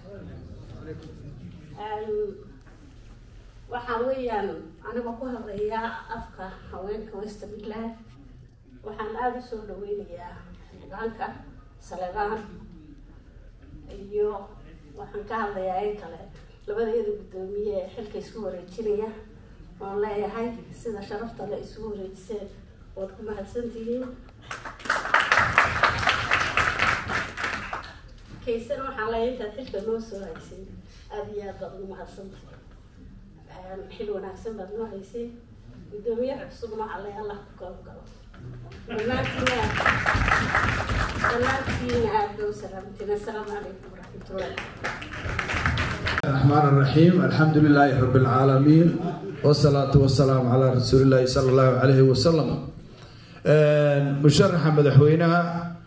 waxaa weeyaan aniga ku hadlayaa afka haweenka westa midland waxaan aada usoo dhaweynayaa xildhibaanka saleebaan iyo waxaan ka hadlayaa in kale labadeeda guddoomiye ee xilka isku wareejinaya oon leeyahay sida sharafta le isugu wareejiseen waad ku mahadsantihiin kaysana waxaan leeyahay intaad xilka noo soo haysay aada iyo aad baad ugu mahadsantahay xil wanaagsan baad noo haysay guddoomiyaha cusubna waxaa leeyahay allah ku kala galo dhammaantiina dhammaantiina aada loo salaamteen assalaamu calaykum waraxmatullahi الرحمن الرحيم الحمد لله رب العالمين والصلاة والسلام على رسول الله صلى الله عليه وسلم مشرح مدحوينها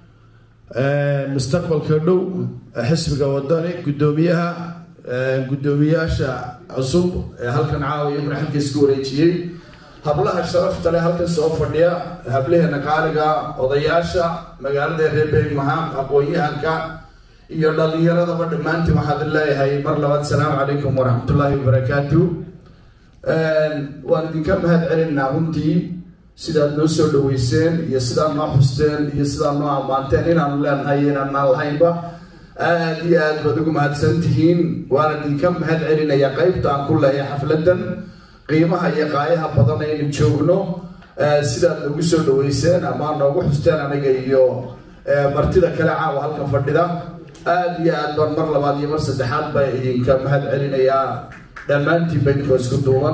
مستقبل كردو حسب وداني قدوميها قدومياشا عصب هل كان عاوي من حد يسكوريتشي hablaha sharafta leh halkan soo fadhiya hablaheena qaaliga odayaasha magaalada reer beegmahaan aqoon-yahanka iyo dhalinyaradaba dhammaantiin waxaad leeyahay mar labaad asalaamu calaykum waraxmatullaahi wabarakaatu waan idinka mahad celinaa runtii sidaad noo soo dhaweyseen iyo sidaad noo xusteen iyo sidaad noo ammaanteen inaanu leenahay inaanaan lahaynba aada iyo aad baad ugu mahadsan tihiin waan idinka mahad celinayaa qeybta aan ku leeyahay xafladan qiimaha iyo qaayaha badan aynu joogno sidaad noogu soo dhaweyseen ama noogu xusteen aniga iyo martida kale caawa halkan fadhida aada iyo aad baan mar labaad iyo mar saddexaad baa idinka mahad celinayaa dhammaantiin ba idinkoo isku duuban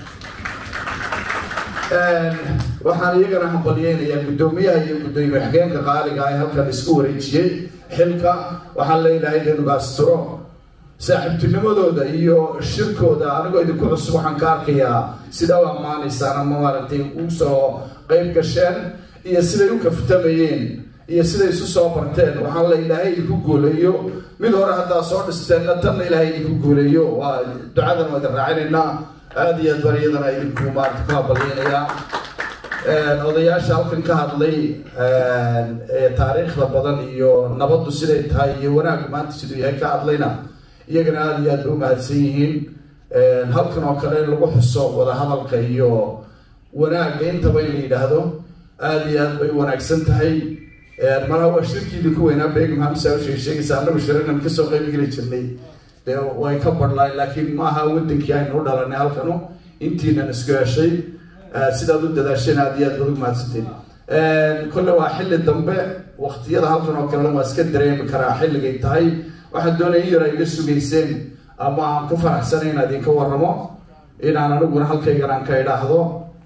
waxaan iyagana hambalyeynayaa guddoomiyaha iyo guddoomiye xigeenka qaaliga ah ee halkan isku wareejiyey xilka waxaan leeyahay inaynu asturo saaxiibtinimadooda iyo shirkooda anigoo idinku cusub waxaan ka arkayaa sidaa u ammaanaysaan ama maaragtay u soo qeyb gasheen iyo siday u kaftamayeen iyo siday isu soo barteen waxaan la ilaahay idinku guuleeyo mid hore haddaa soo dhisteenna tanna ilaahay idinku guuleeyo waa ducadan waa idin raacinaynaa aada iyo aad baan iyadana idinku maarata ku habalyeynayaa odayaasha halkan ka hadlay taariikhda badan iyo nabaddu siday tahay iyo wanaaggu maanta siduu yahay ka hadlayna iyagana aada iyo aad ba u mahadsan yihiin halkan oo kale in lagu xuso wadahadalka iyo wanaagga intaba in la yidhaahdo aada iyo aad bay u wanaagsan tahay malaha waa shirkiidii ku weynaa begum hamsa ushay sheegaysa annagu shiranan kasoo qayb geli jirnay dee way ka badhlaay laakiin maaha wadankii aynu u dhalanay halkanu intiinan isku heshay sidaad u dadaasheen aada iyo aad baad ugu mahadsanteen kolle waa xilli dambe waqtiyada halkan oo kalena waa iska dareemi karaa xilligay tahay waxaan doonaya in yar ay iga sugayseen ama aan ku faraxsanay inaan idinka warramo inaan aniguna halkaygan aan ka idhaahdo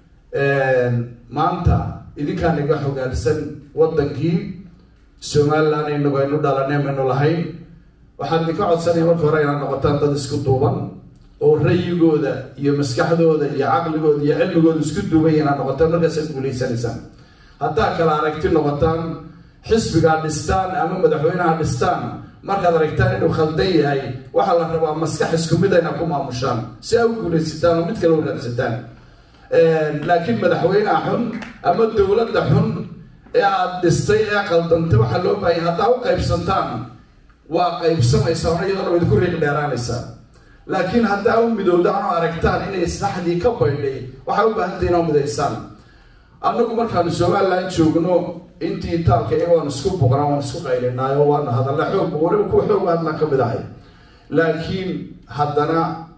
maanta idinkaan iga xogaansan wadankii somaliland inagu aynu dhalanay maynu lahayn waxaan idinka codsanaya marka hore inaad noqotaan dad isku duuban oo rayigooda iyo maskaxdooda iyo caqligooda iyo cilmigooda isku duuban inaad noqotaan markaasaad guulaysanaysaan haddaa kala aragti noqotaan xisbigaa dhistaan ama madaxweynaha dhistaan markaad aragtaan inuu khaldan yahay waxaa la rabaa maskax isku mid ayna ku maamushaan si aa u guulaysataan oo mid kale u raadsataan laakiin madaxweynaha xun ama dowladda xun ee aada dhistay ee qaldantay waxaa loo baahanya haddaa u qaybsantaan waa qaybsamaysaa ona iyadana wa idinku riiq dheeraanaysaa laakiin haddaa u midowdaan oo aragtaan inay saxdii ka baydhay waxaa u baahantay inaa midaysaan annagu markaanu somaliland joogno intii itaalka iyaga waan isku boqnaa waan isku qaylinaayo waana hadalla xoog waliba kuwa xoog hadlaan ka mid ahay laakiin haddana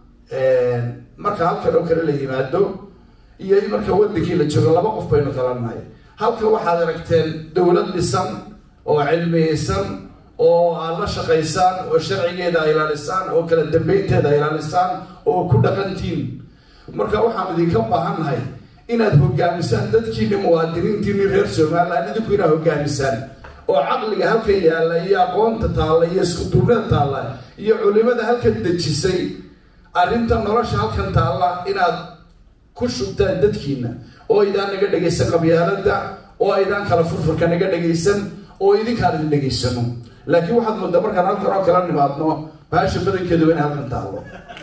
marka halkan oo kale la yimaado iyo marka wadankii la joogo laba qof baynu kala nahay halka waxaad aragteen dowlad dhisan oo cilmiyeysan oo aad la shaqaysaan oo sharcigeeda ay ilaalisaan oo kala dambeynteeda ay ilaalisaan oo ku dhaqantiin marka waxaan idinka baahannahay inaad hogaamisaan dadkiini muwaadiniintiini reer somaliland idinku inaad hogaamisaan oo caqliga halkan yaalla iyo aqoonta taalla iyo iskuduubnida taalla iyo culimada halkan dejisay arrinta nolosha halkan taalla inaad ku shubtaan dadkiina oo aydaan naga dhegaysan qabyaalada oo aydaan kala furfurka naga dhegaysan oo idinkaan idin dhegaysano laakiin waxaad moodaa markaan halkan oo kala nimaadno baasha badankeeduba inay halkan taallo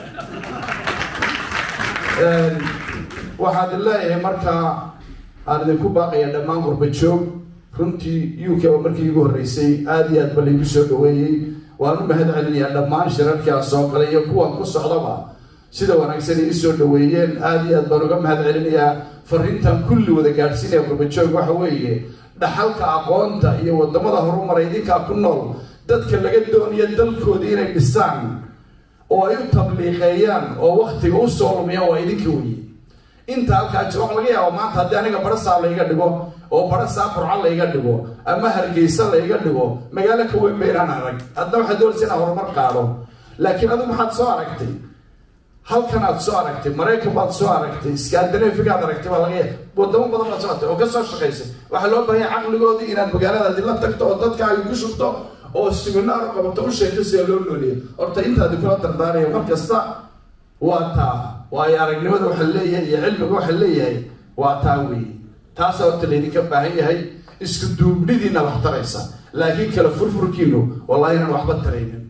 waxaad leeyahay markaa aan idinku baaqaya dhammaan qurba joog runtii u k oo markii igu horreysay aada iyo aad ba laigu soo dhaweeyey waan u mahad celinayaa dhammaan shirarkii aan soo galay iyo kuwan ku socdaba sida wanaagsan ii soo dhaweeyeen aada iyo aad baan uga mahad celinayaa fariintan kulli wada gaadhsiinaya qurbajoog waxa weeye dhaxalka aqoonta iyo wadamada horumaray idinkaa ku nool dadka laga doonayo dalkooda inay dhisaan oo ay u tabliiqeeyaan oo waktiga u soo lumiyaan waa idinka weye inta halkaa jiro waxa laga yaaba maanta haddii aniga barasaa layga dhigo oo barasaa burca layga dhigo ama hargeysa layga dhigo magaalo ka weyn ba inaan arag hadna waxaad doonaysa inaan horumar qaado laakiin adigu maxaad soo aragtay halkan aad soo aragtay maraykan baad soo aragtay scandinavigaad aragtay baa laga yaaba wadamo badan baad soo aragtay oo ka soo shaqaysay waxaa loo baahanya caqligoodii inaad magaaladaadi la tagto oo dadka ay ku shubto oo siminaar qabato u sheegto sida loo nooliyo horta intaadi kula dardaaraya mar kasta waa taa waayo aragnimada waxa leeyahay iyo cilmiga waxa leeyahay waa taa weeye taasaa horta laydinka baahan yahay isku duubnidiina wax taraysa laakiin kala furfurkiinu wallahi inaan waxba taraynin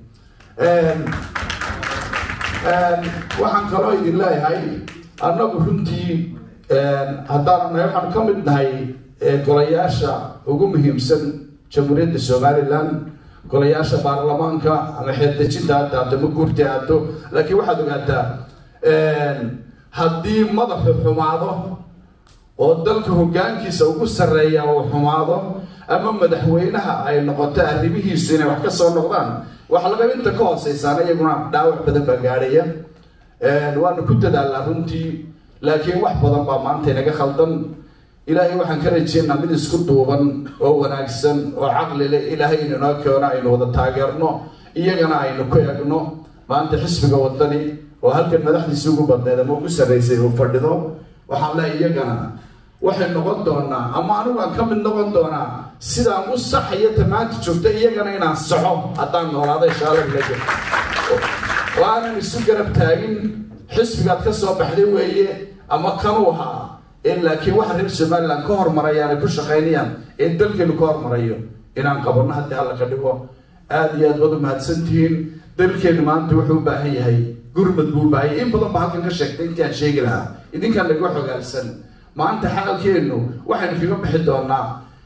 waxaan kaloo idin leeyahay annagu runtii haddaan nahay waxaan ka mid nahay golayaasha ugu muhiimsan jamhuuriyadda somaliland golayaasha baarlamaanka ama xeeldejinta hadda hadda ma guurta aado laakiin waxaad ogaataa haddii madaxu xumaado oo dalka hoggaankiisa ugu sarreeya uu xumaado ama madaxweynaha ay noqoto arrimihiisu inay wax ka soo noqdaan waxa laga inta ka hooseysaana iyaguna dhaawac badan baa gaadhaya waanu ku dadaalnaa runtii laakiin wax badan baa maanta inaga khaldan ilaahay waxaan ka rajeynaa mid isku duuban oo wanaagsan oo caqli leh ilaahay inanoo keeno aynu wada taageerno iyagana aynu ku egno maanta xisbiga wadani oo halkan madaxdiisi ugu badneed ama ugu sarreysay uu fadhido waxaan leehay iyagana waxay noqon doonaa ama anigu aan ka mid noqon doonaa sidaan u saxaya tamaanta joogta iyagana inaan saxo haddaan noolaada inshaalla oo aanan isu garab taagin xisbigaad ka soo baxday weeye ama kanuu ahaa laakiin waxa reer somaliland ka hormarayaan ay ku shaqaynayaan ee dalkeenu ka hormarayo inaan qabanno haddii alla ka dhigo aada iyo aad baad u mahadsantihiin dalkeenu maanta wuxuu u baahan yahay gurmad buu u baahan yahay in badan baa halkan ka sheegtay intii aan sheegi lahaa idinkaan laga xogaalsan maanta xaalkeenu waxaynu kaga bixi doonaa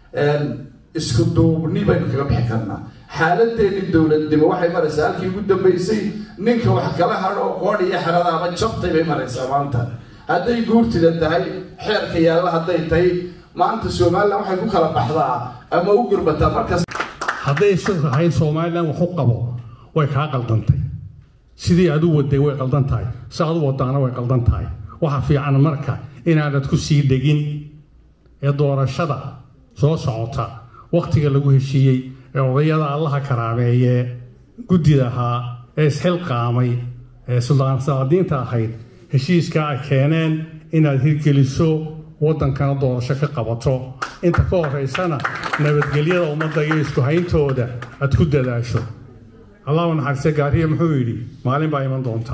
isku duubni baynu kaga bixi karnaa xaaladeeni dowladnimo waxay maraysaa halkii ugu dambeysay ninka wax kala hadho qoodh iyo xeradaaba jabtay bay maraysaa maanta hadday guurtida tahay xeerka yaalla hadday tahay maanta somalilan waxay ku kala baxdaa ama u gurbataa markas hadday sida ahayd somalilan wax u qabo way kaa qaldantay sidii aad u waday way qaldan tahay si aad u wadaana way qaldan tahay waxa fiican marka inaanad ku sii dhegin ee doorashada soo socota wakhtiga lagu heshiiyey ee odayada allaha karaameeyee guddida ahaa ee isxilqaamay ee suldaan saadiinta ahayd heshiiskaa ay keeneen inaad hirgeliso waddankana doorasho ka qabato inta ka horeysana nabadgelyada ummadda iyo isku hayntooda aad ku dadaasho allahu naxariiste gaariye muxuu yidhi maalin baa iman doonta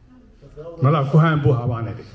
malaa ku haan buu habaan idhi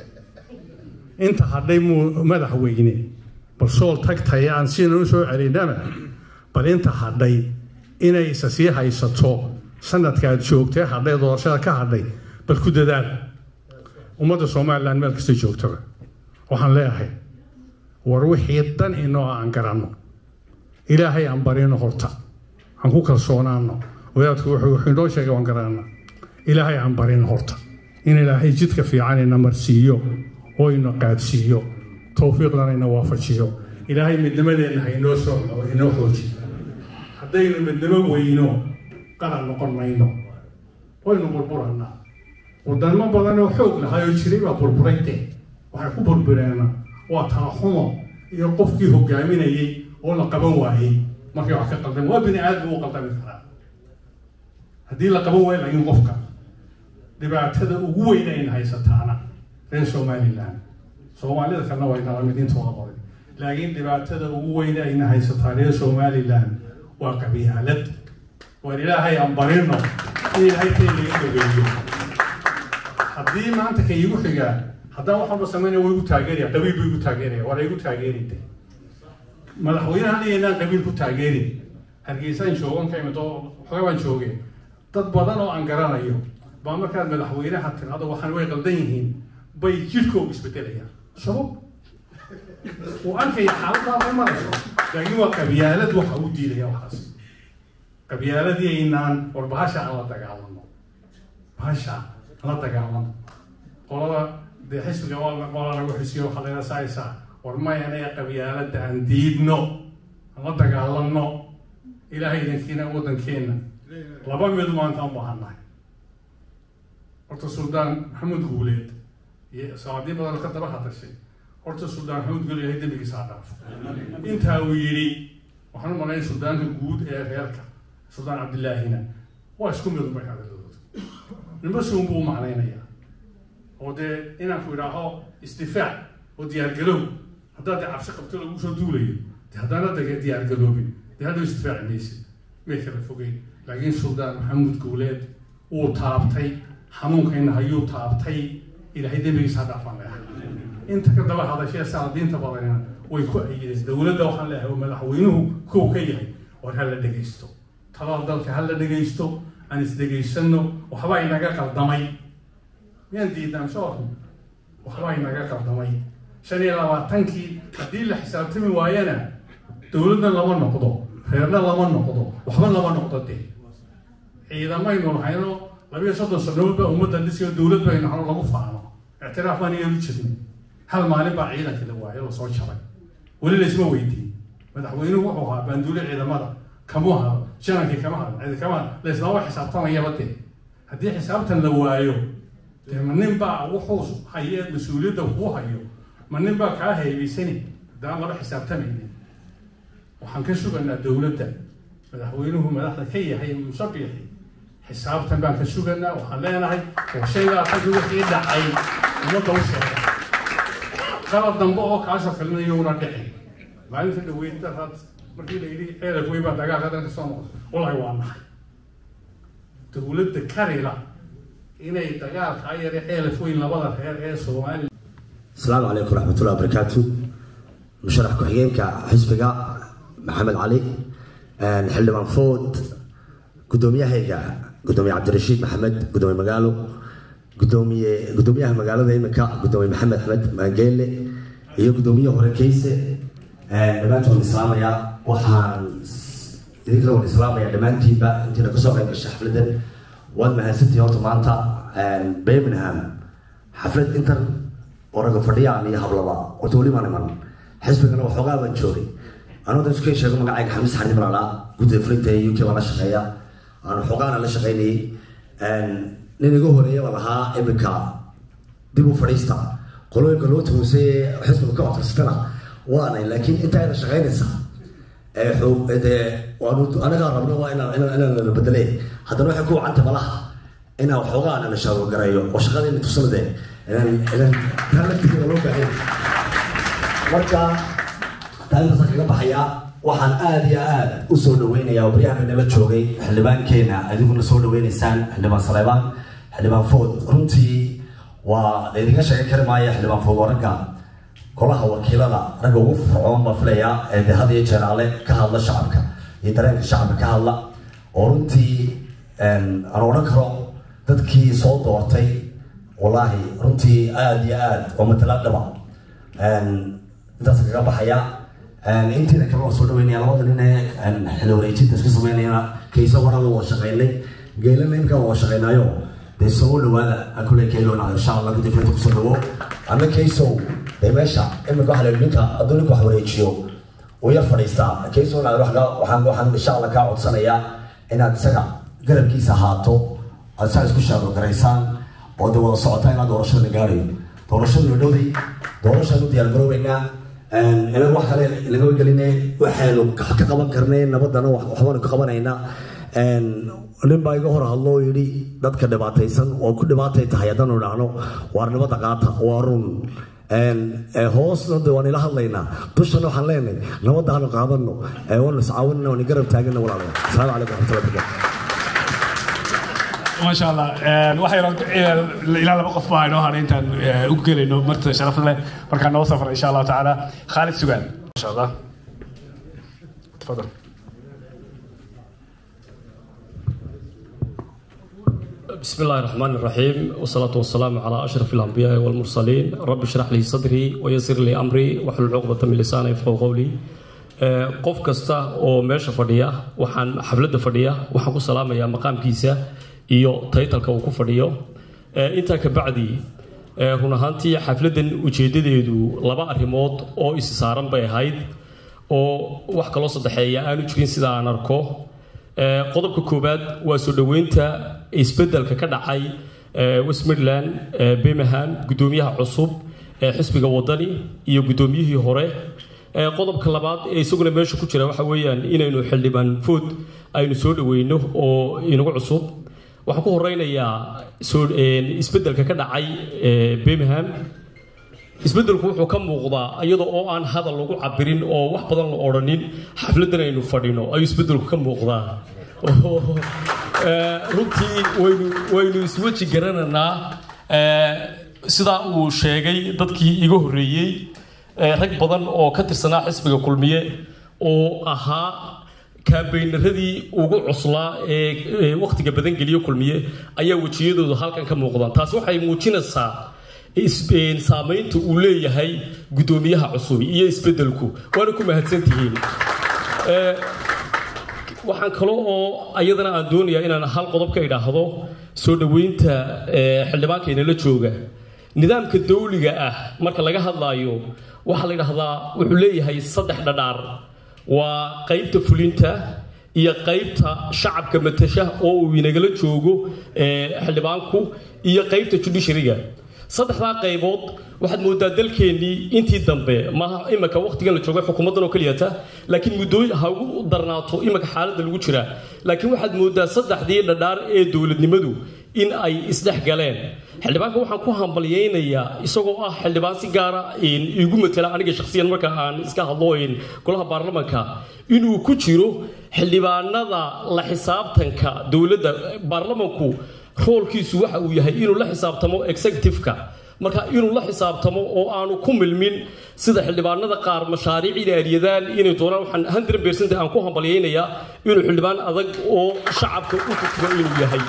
inta hadhay muu madaxweyne bal sool tagtaya aan siina u soo celinaba bal inta hadhay inay isa sii haysato sanadka aad joogtee hadhay doorashada ka hadhay bal ku dadaal ummadda somalilan meel kasta joogtaba waxaan leeyahay war wixii dan inoo aan garanno ilaahay aan barino horta aan ku kalsoonaano wadaadku wuxuu inoo sheegay waan garanna ilaahay aan barino horta in ilaahay jidka fiican ina marsiiyo oo ina qaadsiiyo towfiiqdana ina waafajiyo ilaahay midnimadeenna ha inoo soo inoo xoojiyo haddaynu midnimo weyno qaran noqon mayno waynu burburannaa wadamo badan oo xoog lahay oo jiray baa burburayde waxay ku burbureena waa talaxumo iyo qofkii hogaaminayay oo la qaban waayey markay wax ka qaldan waa bini aadam u qaldami karaa haddii la qaban waayo laakiin qofka dhibaatada ugu weyn ayna haysataana reer somaliland soomaalida kalena way nala mid intooda badan laakiin dhibaatada ugu weyn ayna haysataa reer somaliland waa qabyaalad waan ilaahay aan barino in ilaahay kay laga dhageeyo haddii maanta ka igu xigaa haddaan wax walba samaynaya waa igu taageeraya qabiil buu igu taageeraya waa la igu taageeride madaxweynaha dhigaynaan qabiil ku taageerin hargeysaan joogan ka imid oo xogaa baan joogeen dad badan oo aan garanayo baa markaad madaxweynaha tirado waxaan way qaldan yihiin bay jidhkoogu isbedelayaan sabab uu arkaya xaaladdaa ma marayso laakiin waa qabyaalad waxa u diidaya waxaas qabyaaladii aynaan war bahasha aan la dagaalano bahasha aan la dagaalano qolada dee xisbiga waa qola lagu xisiyo waxaa laga saaysaa war may anaga qabyaalada aan diidno aan la dagaalano ilaahay idinkiina waddankeena laba mid maanta aan baahannahay horta suldaan maxamed guuleed iyo saacadii badan ka daba hadashay horta suldaan maxamed guuleed ilahay dembigiisa ha dhaafo intaa uu yidhi waxaan u malayn suldaanka guud ee reerka suldaan cabdillaahina waa isku mid umay hadalooda ninba si unbuu u macnaynayaa oo dee inaan ku idhaaho isdifaac oo diyaargalow haddaad dee cabsi qabto lagu soo duulayo de haddaana dage diyaargaloobin dee hadda isdifaaci maysid may kala fogeyn laakiin suldaan maxamuud guuleed wuu taabtay xanuunkayna hayuu taabtay ilaahay dembigiisa ha dhaafaan leehay inta ka daba hadashee saadiinta badanina way ku ayideen dowladda waxaan leeyahay oo madaxweynuhu kow ka yahay war ha la dhegaysto talada dalka ha la dhegaysto aan isdhegaysano waxbaa inaga qaldamay miyaan diidnaan soo arno waxbaa inaga qaldamay shan iyo labaatankii haddii la xisaabtami waayana dowladna lama noqdo reerna lama noqdo waxba lama noqdo dee ciidamaynu lahayno labiyo soddon sanood baa ummadda dhisiyo dowlad baynu hano lagu faano ictiraaf baan iyalu jirnay hal maalin baa ciidanka la waayay la soo jaray weli laysma weydiin madaxweynuhu wuxuu ahaa baanduule ciidamada kamuu hado janankii kama hado cidi kama hado laislama xisaabtamayaba dee haddii xisaabtan la waayo dee ma nin baa wuxuu haye mas-uuliyadda kuu hayo ma nin baa kaa haybaysani haddaan laba xisaabtamaynin waxaan ka suganaa dowladda madaxweynuhu madaxda ka yahay musabixi xisaabtan baan ka suganaa waxaan leenahay oo shaygaa tagi wixii dhacay ummadda u sheega qalab dambe oo kaasoo kalena iyowna dhicin maalinta dhaweyd daraad markii la yidhi ceelaf wey baa dagaalka dan ka soo noqday walahi waa nahay dowladda karila inay dagaalka ayare ceelaf weyn labada reer ee soomaaliya السلام عليكم ورحمة الله وبركاته مشرح كحيينك حزبك محمد علي الحلمان فود قدومية هيك قدومية عبد الرشيد محمد قدومية مقالو قدومية قدومية مقالو ذي مكا قدومية محمد أحمد مانجيلي هي قدومية هوركيسة دمانتهم الإسلام يا وحان إذا كانوا الإسلام يا دمانتي با أنت نقصوا غير الشحف لدن واد مهنسنتي يوم مانتا بيمنهام حفلة انتر oo ragga fadhiyaan iyo hablaba horta weli maan iman xisbigana waxoogaa baan joogay anuu da iska sheego magacayga xamis xarid malala guddiga fulinta ee uk baan la shaqeeya aan waxoogaana la shaqeynayay nin iga horeeya baan ahaa iminka dib u fadhiista qolooyinka loo tuhusay ee xisbiga ka codsatana waanay laakiin intaa ina shaqeynaysa dee waanu anagaa rabno waa inaan inaan la bedele haddana waxay ku wacantay malaha inaan waxoogaa ana la shaawagareeyo oo shaqadeena tusanadee loo baahan marka taalintaasa kaga baxaya waxaan aada iyo aada u soo dhaweynayaa oo baryahan nala joogay xildhibaankeena adiguna soo dhaweynaysaan xildhibaan saleebaan xildhibaan food runtii waa laydinka sheegan kari maayo xildhibaan food waa ragga golaha wakiilada ragga ugu fircoon baa filaya ee de had iyo jeeraale ka hadla shacabka iyo dareenka shacabka ka hadla oo runtii aan odhan karo dadkii soo doortay wallaahi runtii aada iyo aada oo matalaad dhaba intaas kaga baxaya intiina kale waan soo dhaweynaya labada nin ee xili wareejinta isku sameynayana kayso warada waa shaqeynay geelana imka waa shaqeynaayo dee soo dhawaada kule keylona insha allah guddi filinta kusoo dhawo ama kaysow dee meesha imika waxa la ninka hadduu ninka wax wareejiyo uu yar fadhiistaa kaysowna waxaan waxaan insha allah kaa codsanayaa inaad isaga garabkiisa ahaato aad saa isku shaado garaysaan oo de wada socotaa ilaa doorashada la gaarayo doorashadu dhowday doorashaan u diyaargaroobeynaa inaga wax kale inaga gelinay waxaynu ka qaban karnay nabadana waxbaanu ka qabanaynaa nin baa iga hor hadlo oo yidhi dadka dhibaataysan oo ku dhibaatay tahay haddaanu idhaahno waar nabadda qaata waa run hoosna de waan ila hadlaynaa dushana waxaan leenahay nabadda aanu qaadano waanu iscaawinana waan garab taagana walaalayaal asalaamu calaykum waraxmatullahi wabarakatu ما شاء الله waxay ilaa laba qof baa inoo hadhay intaan u gelayno marta sharaf leh markaan noo safra insha allahu tacaala khaalid sugaan ما شاء الله تفضل بسم الله الرحمن الرحيم والصلاة والسلام على أشرف الأنبياء والمرسلين رب اشرح لي صدري ويسر لي أمري واحلل عقدة من لساني يفقهوا قولي qof kasta oo meesha fadhiya waxaan xafladda fadhiya waxaan ku salaamayaa maqaamkiisa iyo taytalka uu ku fadhiyo intaa ka bacdi run ahaantii xafladdan ujeeddadeedu laba arrimood oo isi saaran bay ahayd oo wax kaloo saddexeeya aanu jirin sida aan arko qodobka koowaad waa soo dhoweynta isbeddelka ka dhacay west midland birmingham guddoomiyaha cusub ee xisbiga wadani iyo guddoomiyihii hore qodobka labaad ee isaguna meesha ku jira waxa weeyaan inaynu xildhibaan food aynu soo dhaweyno oo inagu cusub waxaan ku horeynayaa isbeddelka ka dhacay birmingham isbeddelku wuxuu ka muuqdaa iyada oo aan hadal lagu cabirin oo wax badan la odhanin xafladdan aynu fadhino ayuu isbeddelku ka muuqdaa runtii waynu waynu isweji garananaa sidaa uu sheegay dadkii iga horreeyey rag badan oo ka tirsanaa xisbiga kulmiye oo ahaa kaambaynaradii ugu cuslaa ee wakhtiga badan geliyo kulmiye ayaa wejiyadoodu halkan ka muuqdaan taasi waxay muujinaysaa saamaynta uu leeyahay guddoomiyaha cusub iyo isbeddelku waana ku mahadsantihiin waxaan kale oo ayadana aan doonayaa inaan hal qodob ka idhaahdo soo dhoweynta xildhibaankaynala jooga nidaamka dawliga ah marka laga hadlaayo waxaa la yidhaahdaa wuxuu leeyahay saddex dhadhaar waa qaybta fulinta iyo qaybta shacabka matasha oo uu inagala joogo xildhibaanku iyo qaybta judishariga saddexdaa qaybood waxaad moodaa dalkeennii intii dambe maaha imika wakhtigan la joogay xukuumaddan oo keliyata laakiin muddooyin ha ugu darnaato imika xaaladda lagu jira laakiin waxaad moodaa saddexdii dhadhaar ee dowladnimadu in ay isdhex galeen xildhibaanka waxaan ku hambalyaynayaa isagoo ah xildhibaan si gaara igu matala aniga shakhsiyan marka aan iska hadlo golaha baarlamanka inuu ku jiro xildhibaanada la xisaabtanka dowladda baarlamanku roolkiisu waxa uu yahay inuu la xisaabtamo executive-ka marka inuu la xisaabtamo oo aanu ku milmin sida xildhibaanada qaar mashaariic ilaariyadaan inay doonaan waxaan hundred percent aan ku hambalyaynayaa inuu xildhibaan adag oo shacabka u fikiro inuu yahay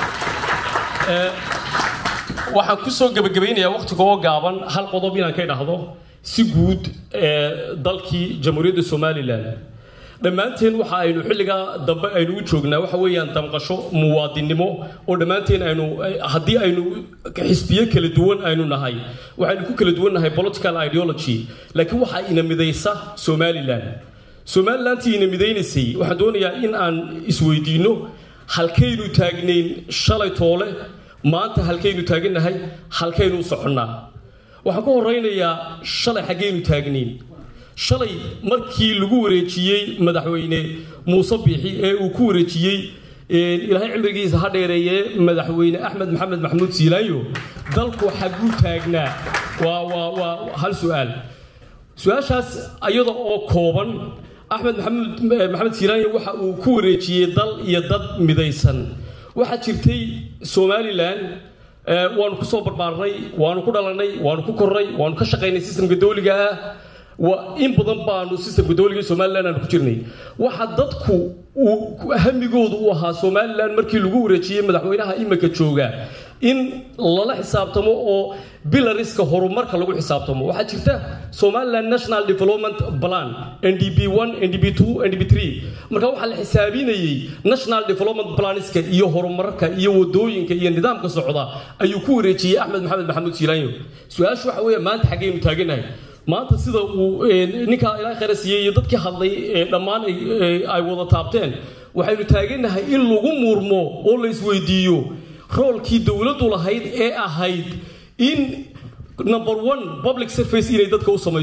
waxaan kusoo gebagabaynayaa wakhtiga oo gaaban hal qodob inaan ka idhaahdo si guud dalkii jamhuuriyadda somalilan dhammaanteen waxa aynu xilligaa dambe aynu u joognaa waxa weeyaan damqasho muwaadinnimo oo dhammaanteen aynu haddii aynu xisbiyo kala duwan aynu nahay waxaynu ku kala duwan nahay political ideology laakiin waxaa ina midaysa somalilan somalilantii ina midaynaysay waxaan doonayaa in aan isweydiinno halkaynu taagnayn shalay toole maanta halkaynu taagannahay halkaynu u soconnaa waxaan ku horeynayaa shalay xaggaynu taagnayn shalay markii lagu wareejiyey madaxweyne muuse biixi ee uu ku wareejiyey ilaahay cimrigiisa ha dheereeye madaxweyne axmed maxamed maxamuud siilaanyo dalku xagguu taagnaa waa waa waa hal su-aal su-aashaas iyada oo kooban axmed maxamuud maxamed siilaanyo waxa uu ku wareejiyey dal iyo dad midaysan waxaa jirtay somalilan waanu ku soo barbaarnay waanu ku dhalanay waanu ku kornay waanu ka shaqaynay sistamka dawliga ah waa in badan baanu sistamka dawliga somalilan aanu ku jirnay waxa dadku uu hamigoodu u ahaa somalilan markii lagu wareejiyey madaxweynaha imika jooga in lala xisaabtamo oo bilariska horumarka lagu xisaabtamo waxaa jirta somaliland national development plan ndb ndb ndb marka waxaa la xisaabinayey national development planiska iyo horumarka iyo wadooyinka iyo nidaamka socda ayuu ku wareejiyey axmed maxamed maxamuud siilaanyo su-aashu waxa weeye maanta xaggaynu taaganahay maanta sida uu ninkaa ilaa khayra siiyey iyo dadkii hadlay dhammaan ay wada taabteen waxaynu taaganahay in lagu murmo oo la isweydiiyo roolkii dowladdu lahayd ee ahayd in number one public service inay dadka u samayso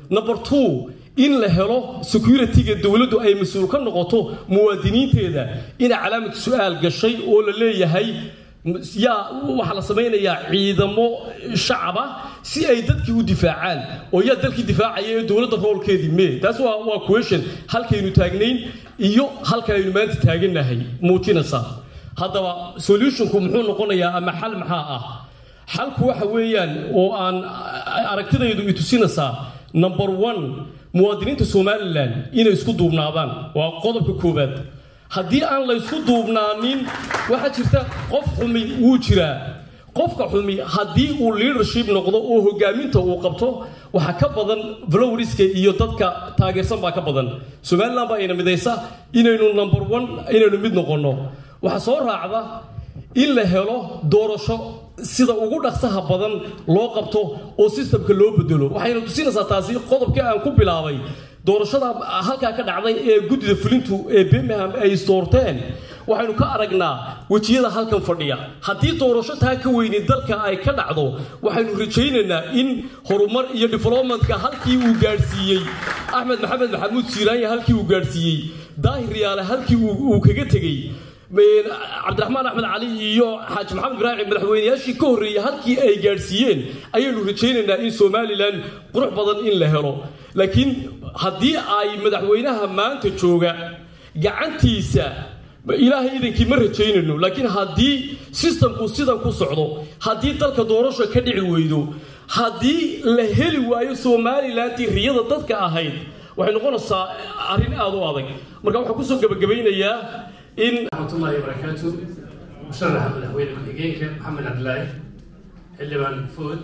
number two in la helo security-ga dowladdu ay mas-uul ka noqoto muwaadiniinteeda ina calaamad su-aal gashay oo la leeyahay yaa waxaa la samaynayaa ciidamo shacaba si ay dadkii u difaacaan oo yaa dalkii difaacaya ee dowladda roolkeedii mee taas waa waa question halkaynu taagnayn iyo halkaynu maanta taagannahay muujinaysaa haddaba solutionku muxuu noqonayaa ama xal maxaa ah xalku waxa weeyaan oo aan aragtidaydu i tusinaysaa number one muwaadiniinta somalilan inay isku duubnaadaan waa qodobka koowaad haddii aan la ysku duubnaanin waxaa jirta qof xumi wuu jiraa qofka xumi haddii uu leadership noqdo oo hogaaminta uu qabto waxaa ka badan flowriska iyo dadka taageersan baa ka badan somaliland baa ina midaysa inaynu number one inaynu mid noqonno waxaa soo raacda in la helo doorasho sida ugu dhaqsaha badan loo qabto oo sistamka loo bedelo waxayna tusinaysaa taasi qodobkii aan ku bilaabay doorashada halkaa ka dhacday ee guddida fulintu ee birmingham ay isdoorteen waxaynu ka aragnaa wejiyada halkan fadhiya haddii doorasho taa ka weyni dalka ay ka dhacdo waxaynu rajaynaynaa in horumar iyo developmentka halkii uu gaadhsiiyey axmed maxamed maxamuud siiraanya halkii uu gaadhsiiyey daahir yaale halkii uu kaga tegey cabdiraxmaan axmed cali iyo xaaji maxamed ibraahim madaxweyneyaashii ka horreeyey halkii ay gaadhsiiyeen ayaynu rajaynaynaa in somalilan qurux badan in la helo laakiin haddii ay madaxweynaha maanta jooga gacantiisa ilaahay idankii ma rajaynayno laakiin haddii sistamku sidan ku socdo haddii dalka doorasho ka dhici weydo haddii la heli waayo somalilantii riyada dadka ahayd waxay noqonaysaa arrin aada u adag marka waxaan kusoo gebagabaynayaa in raxmatullahi wabarakaatu musharaxa madaxweyne ku-xigeenka maxamed cabdilaahi xildhibaan food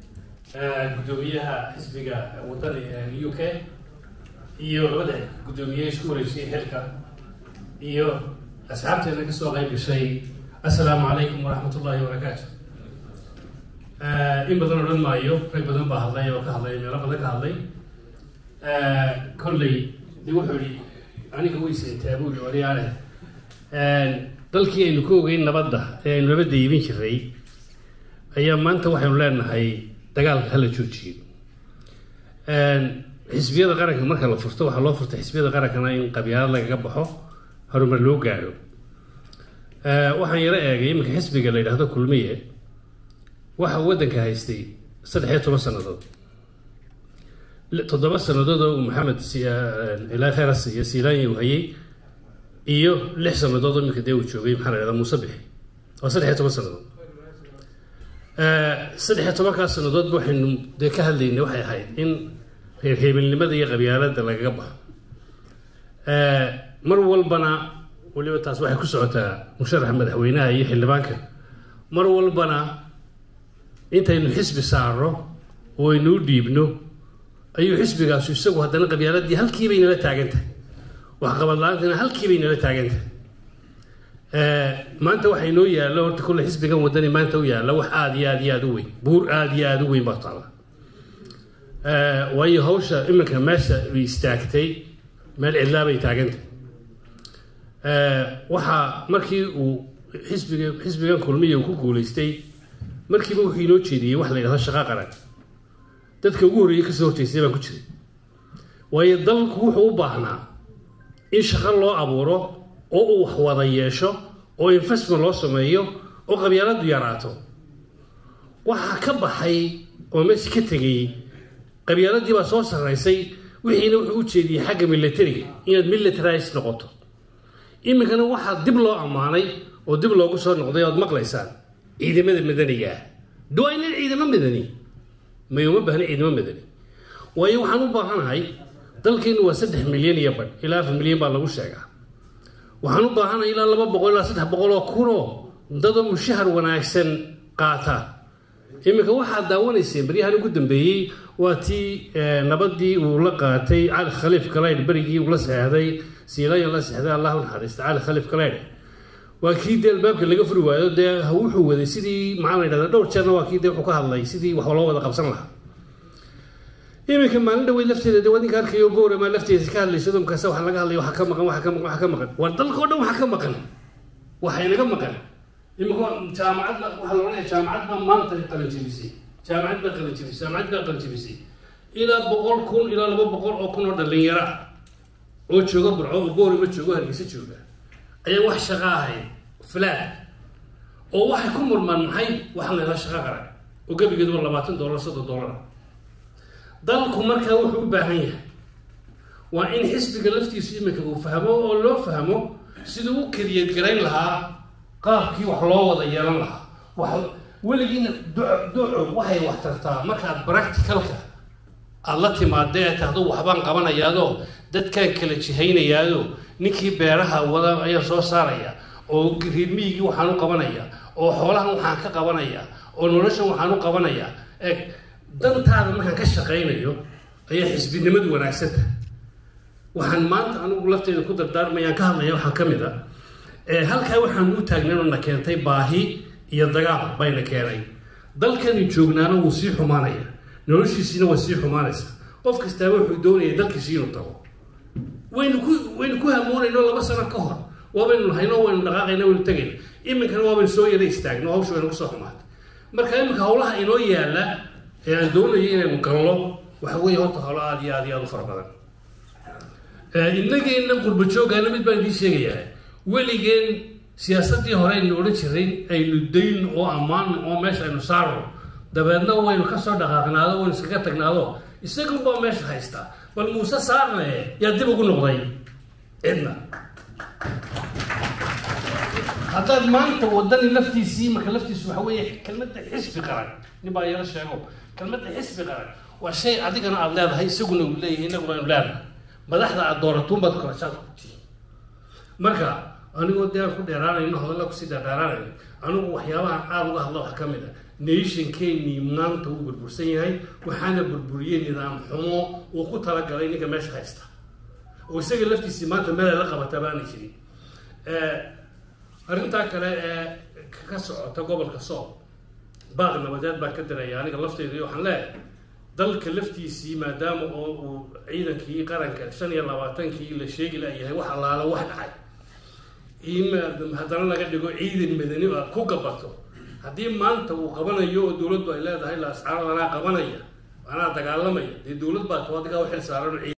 gudoomiyaha xisbiga wadani ee u k iyo labada guddoomiye isku wareejiyey xilka iyo asxaabteena ka soo qayb gashay assalaamu calaykum waraxmatullahi wabarakaatu in badan odhan maayo rag badan baa hadlay oo ka hadlay meelo badan ka hadlay kolley de wuxuu yihi aniga weysentaa buu yihi waliyaale dalkii aynu ka ogeyn nabadda ee aynu nabadda iibin jiray ayaa maanta waxaynu leenahay dagaalka hala joojiyo xisbiyada qaranka marka la furto waxaa loo furtay xisbiyada qarankana in qabyaalad lagaga baxo horumar loo gaadho waxaan yaro eegay iminka xisbiga la yidhaahdo kulmiye waxa waddanka haystay saddex iyo toban sannadood toddoba sannadood oo maxamed ilaa kheyras iyo silaanya uu hayay iyo lix sannadood oo iminka dee uu joogay maxaa la yidhahdaa muuse bixi waa saddex iyo toban sannadood saddex iyo tobankaas sannadoodba waxaynu dee ka hadlaynay waxay ahayd in reerheebelnimada iyo qabyaaladda lagaga baxo mar walbana weliba taas waxay ku socotaa musharaxa madaxweynaha iyo xildhibaanka mar walbana intaynu xisbi saarno oo aynu u dhiibno ayuu xisbigaasu isagu haddana qabyaaladii halkiibay nala taagan tahay waxqabad la-aantina halkiibay nala taagan tahay maanta waxaa inoo yaalla horta kulle xisbigan wadani maanta u yaalla wax aada iyo aada iyo aada u weyn buur aada iyo aada u weyn baa taalla waayo hawsha iminka meesha istaagtay meel cidlaa bay taagantay waxaa markii uu xisbiga xisbigan kulmiya uu ku guulaystay markiiba wuxuu inoo jeediyey wax la yidhahdo shaqa qaran dadka ugu horreeyey kasoo horjeystay baan ku jiray waayo dalku wuxuu u baahnaa in shaqo loo abuuro oo uu wax wada yeesho oo investment loo sameeyo oo qabyaaladu yaraato waxaa ka baxay oo meesha ka tegay qabyaaladii baa soo sarraysay wixiina wuxuu u jeediyey xagga militariga inaad militarized noqoto iminkana waxaa dib loo ammaanay oo dib loogu soo noqday oad maqlaysaan ciidamada madaniga ah duwaa inaan ciidamo madani may uma baahna ciidamo madani waayo waxaan u baahanahay dalkeenu waa saddex milyan iyo badh ilaa afar milyan baa lagu sheegaa waxaan u baahanahay ilaa laba boqol ilaa saddex boqol oo kunoo dadoo mushahar wanaagsan qaata iminka waxaad daawanayseen baryahan ugu dambeeyey waa tii nabadii uu la qaatay cali khaliif kaleydh berigii uu la seexday siilayan la seexday allah u naxariista cali khaliif kaleydh waa kii dee albaabka laga furi waayo dee wuxuu waday sidii maxaa la yidhahdaa dhowr jeerna waa kii dee wuxuu ka hadlay sidii wax loo wada qabsan lahaa iminka maalin dhaweyd lafteeda dee wadinka arkayo boorama lafteeda ka hadlayso dumkaasa waxa laga hadlaya waxa ka maqan waxa ka maqan waxa ka maqan war dalka oo dhan waxa ka maqan waxa inaga maqan imika jaamacad waxaa la odhanaya jaamacad baa maanta qalan jebisay jaamacad baa qalan jebisay jaamacad baa qalan jebisay ilaa boqol kun ilaa laba boqol oo kun oo dhallinyaro ah oo jooga burco oo boorima joogo hargeysa jooga ayaan wax shaqo ahayn flaad oo waxay ku murmaan maxay waxaan la helaa shaqo qaran oo gebigeedu waa labaatan dollar soddon dollar dalku markaa wuxuu u baahan yahay waa in xisbiga laftiisu iminka uu fahmo oo loo fahmo siduu u kariyad garayn lahaa qaabkii wax loo wada yeelan lahaa wax weligiina duco waxay wax tartaa markaad practicalka aada la timaada ee tahdo waxbaan qabanayaadoo dadkaan kala jihaynayaado ninkii beeraha wada ayaan soo saaraya oo riirmiyigii waxaan u qabanaya oo xoolahan waxaan ka qabanaya oo noloshan waxaan u qabanaya eeg dantaada markaan ka shaqaynayo ayaa xisbinimadu wanaagsanta waxaan maanta anigu lafteeda ku dardaarmayaan ka hadlaya waxaa ka mid a halkaa waxaan u taagnayn oo na keentay baahi iyo dagaal bayna keenay dalkani joognaana wuu sii xumaanaya noloshiisiina waa sii xumaanaysa qof kastaaba wuxuu doonaya dalkiisi inuu tago waynu ku waynu ku hamoonayno laba sano ka hor waabaynu lahayno waynu dhaqaaqayna waynu tegayna iminkana waabaynu soo yara istaagno hawsha waynu kusoo xumaatay marka iminka hawlaha inoo yaala ee aan doonayo inaynu gallo waxa weeye horta hawlo aada iyo aada iyo aada u fara badan innageena qurba joogaana mid baan idiin sheegayaa weligeen siyaasaddii hore aynu odhan jiray aynu dayn oo ammaan oo meesha aynu saarno dabeedna waynu kasoo dhaqaaqnaado waynu iskaga tagnaado isagunbaa meesha haystaa bal muuse saarne yaa dib ugu noqday cidna haddaad maanta wadani laftiisii marka laftiisu waxa weeye kelmadda xisbi qaran nin baa yala sheego kelmadda xisbi qaran waa shay adigana aada leedahay isaguna uu leeyahay innaguna aynu leedahay madaxda aada dooratuun baad korashaad ku tihi marka anigoo dee aan ku dheeraanayno hadalla kusii dheeraanayno anigu waxyaabahan aada uga hadla waxaa ka mid a nationkeennii maanta uu burbursan yahay waxaana burburiyey nidaam xumo uu ku talagalay ninka meesha haysta oo isaga laftiisii maanta meel ay la qabataa baana jirin arrintaa kale ee ka socota gobolka sool baaq nabadeed baan ka diraya aniga lafteyda waxaan leeyahay dalka laftiisii maadaama oo uu ciidankii qaranka shan iyo labaatankii la sheegi layahay wax allaala wax dhacay in haddana laga dhigo ciidan madani oo aad ku gabato haddii maanta uu qabanayo oo dowladdu ay leedahay la ascaaro anaa qabanaya anaa dagaalamaya dee dowlad baa to adigaa u xil saaran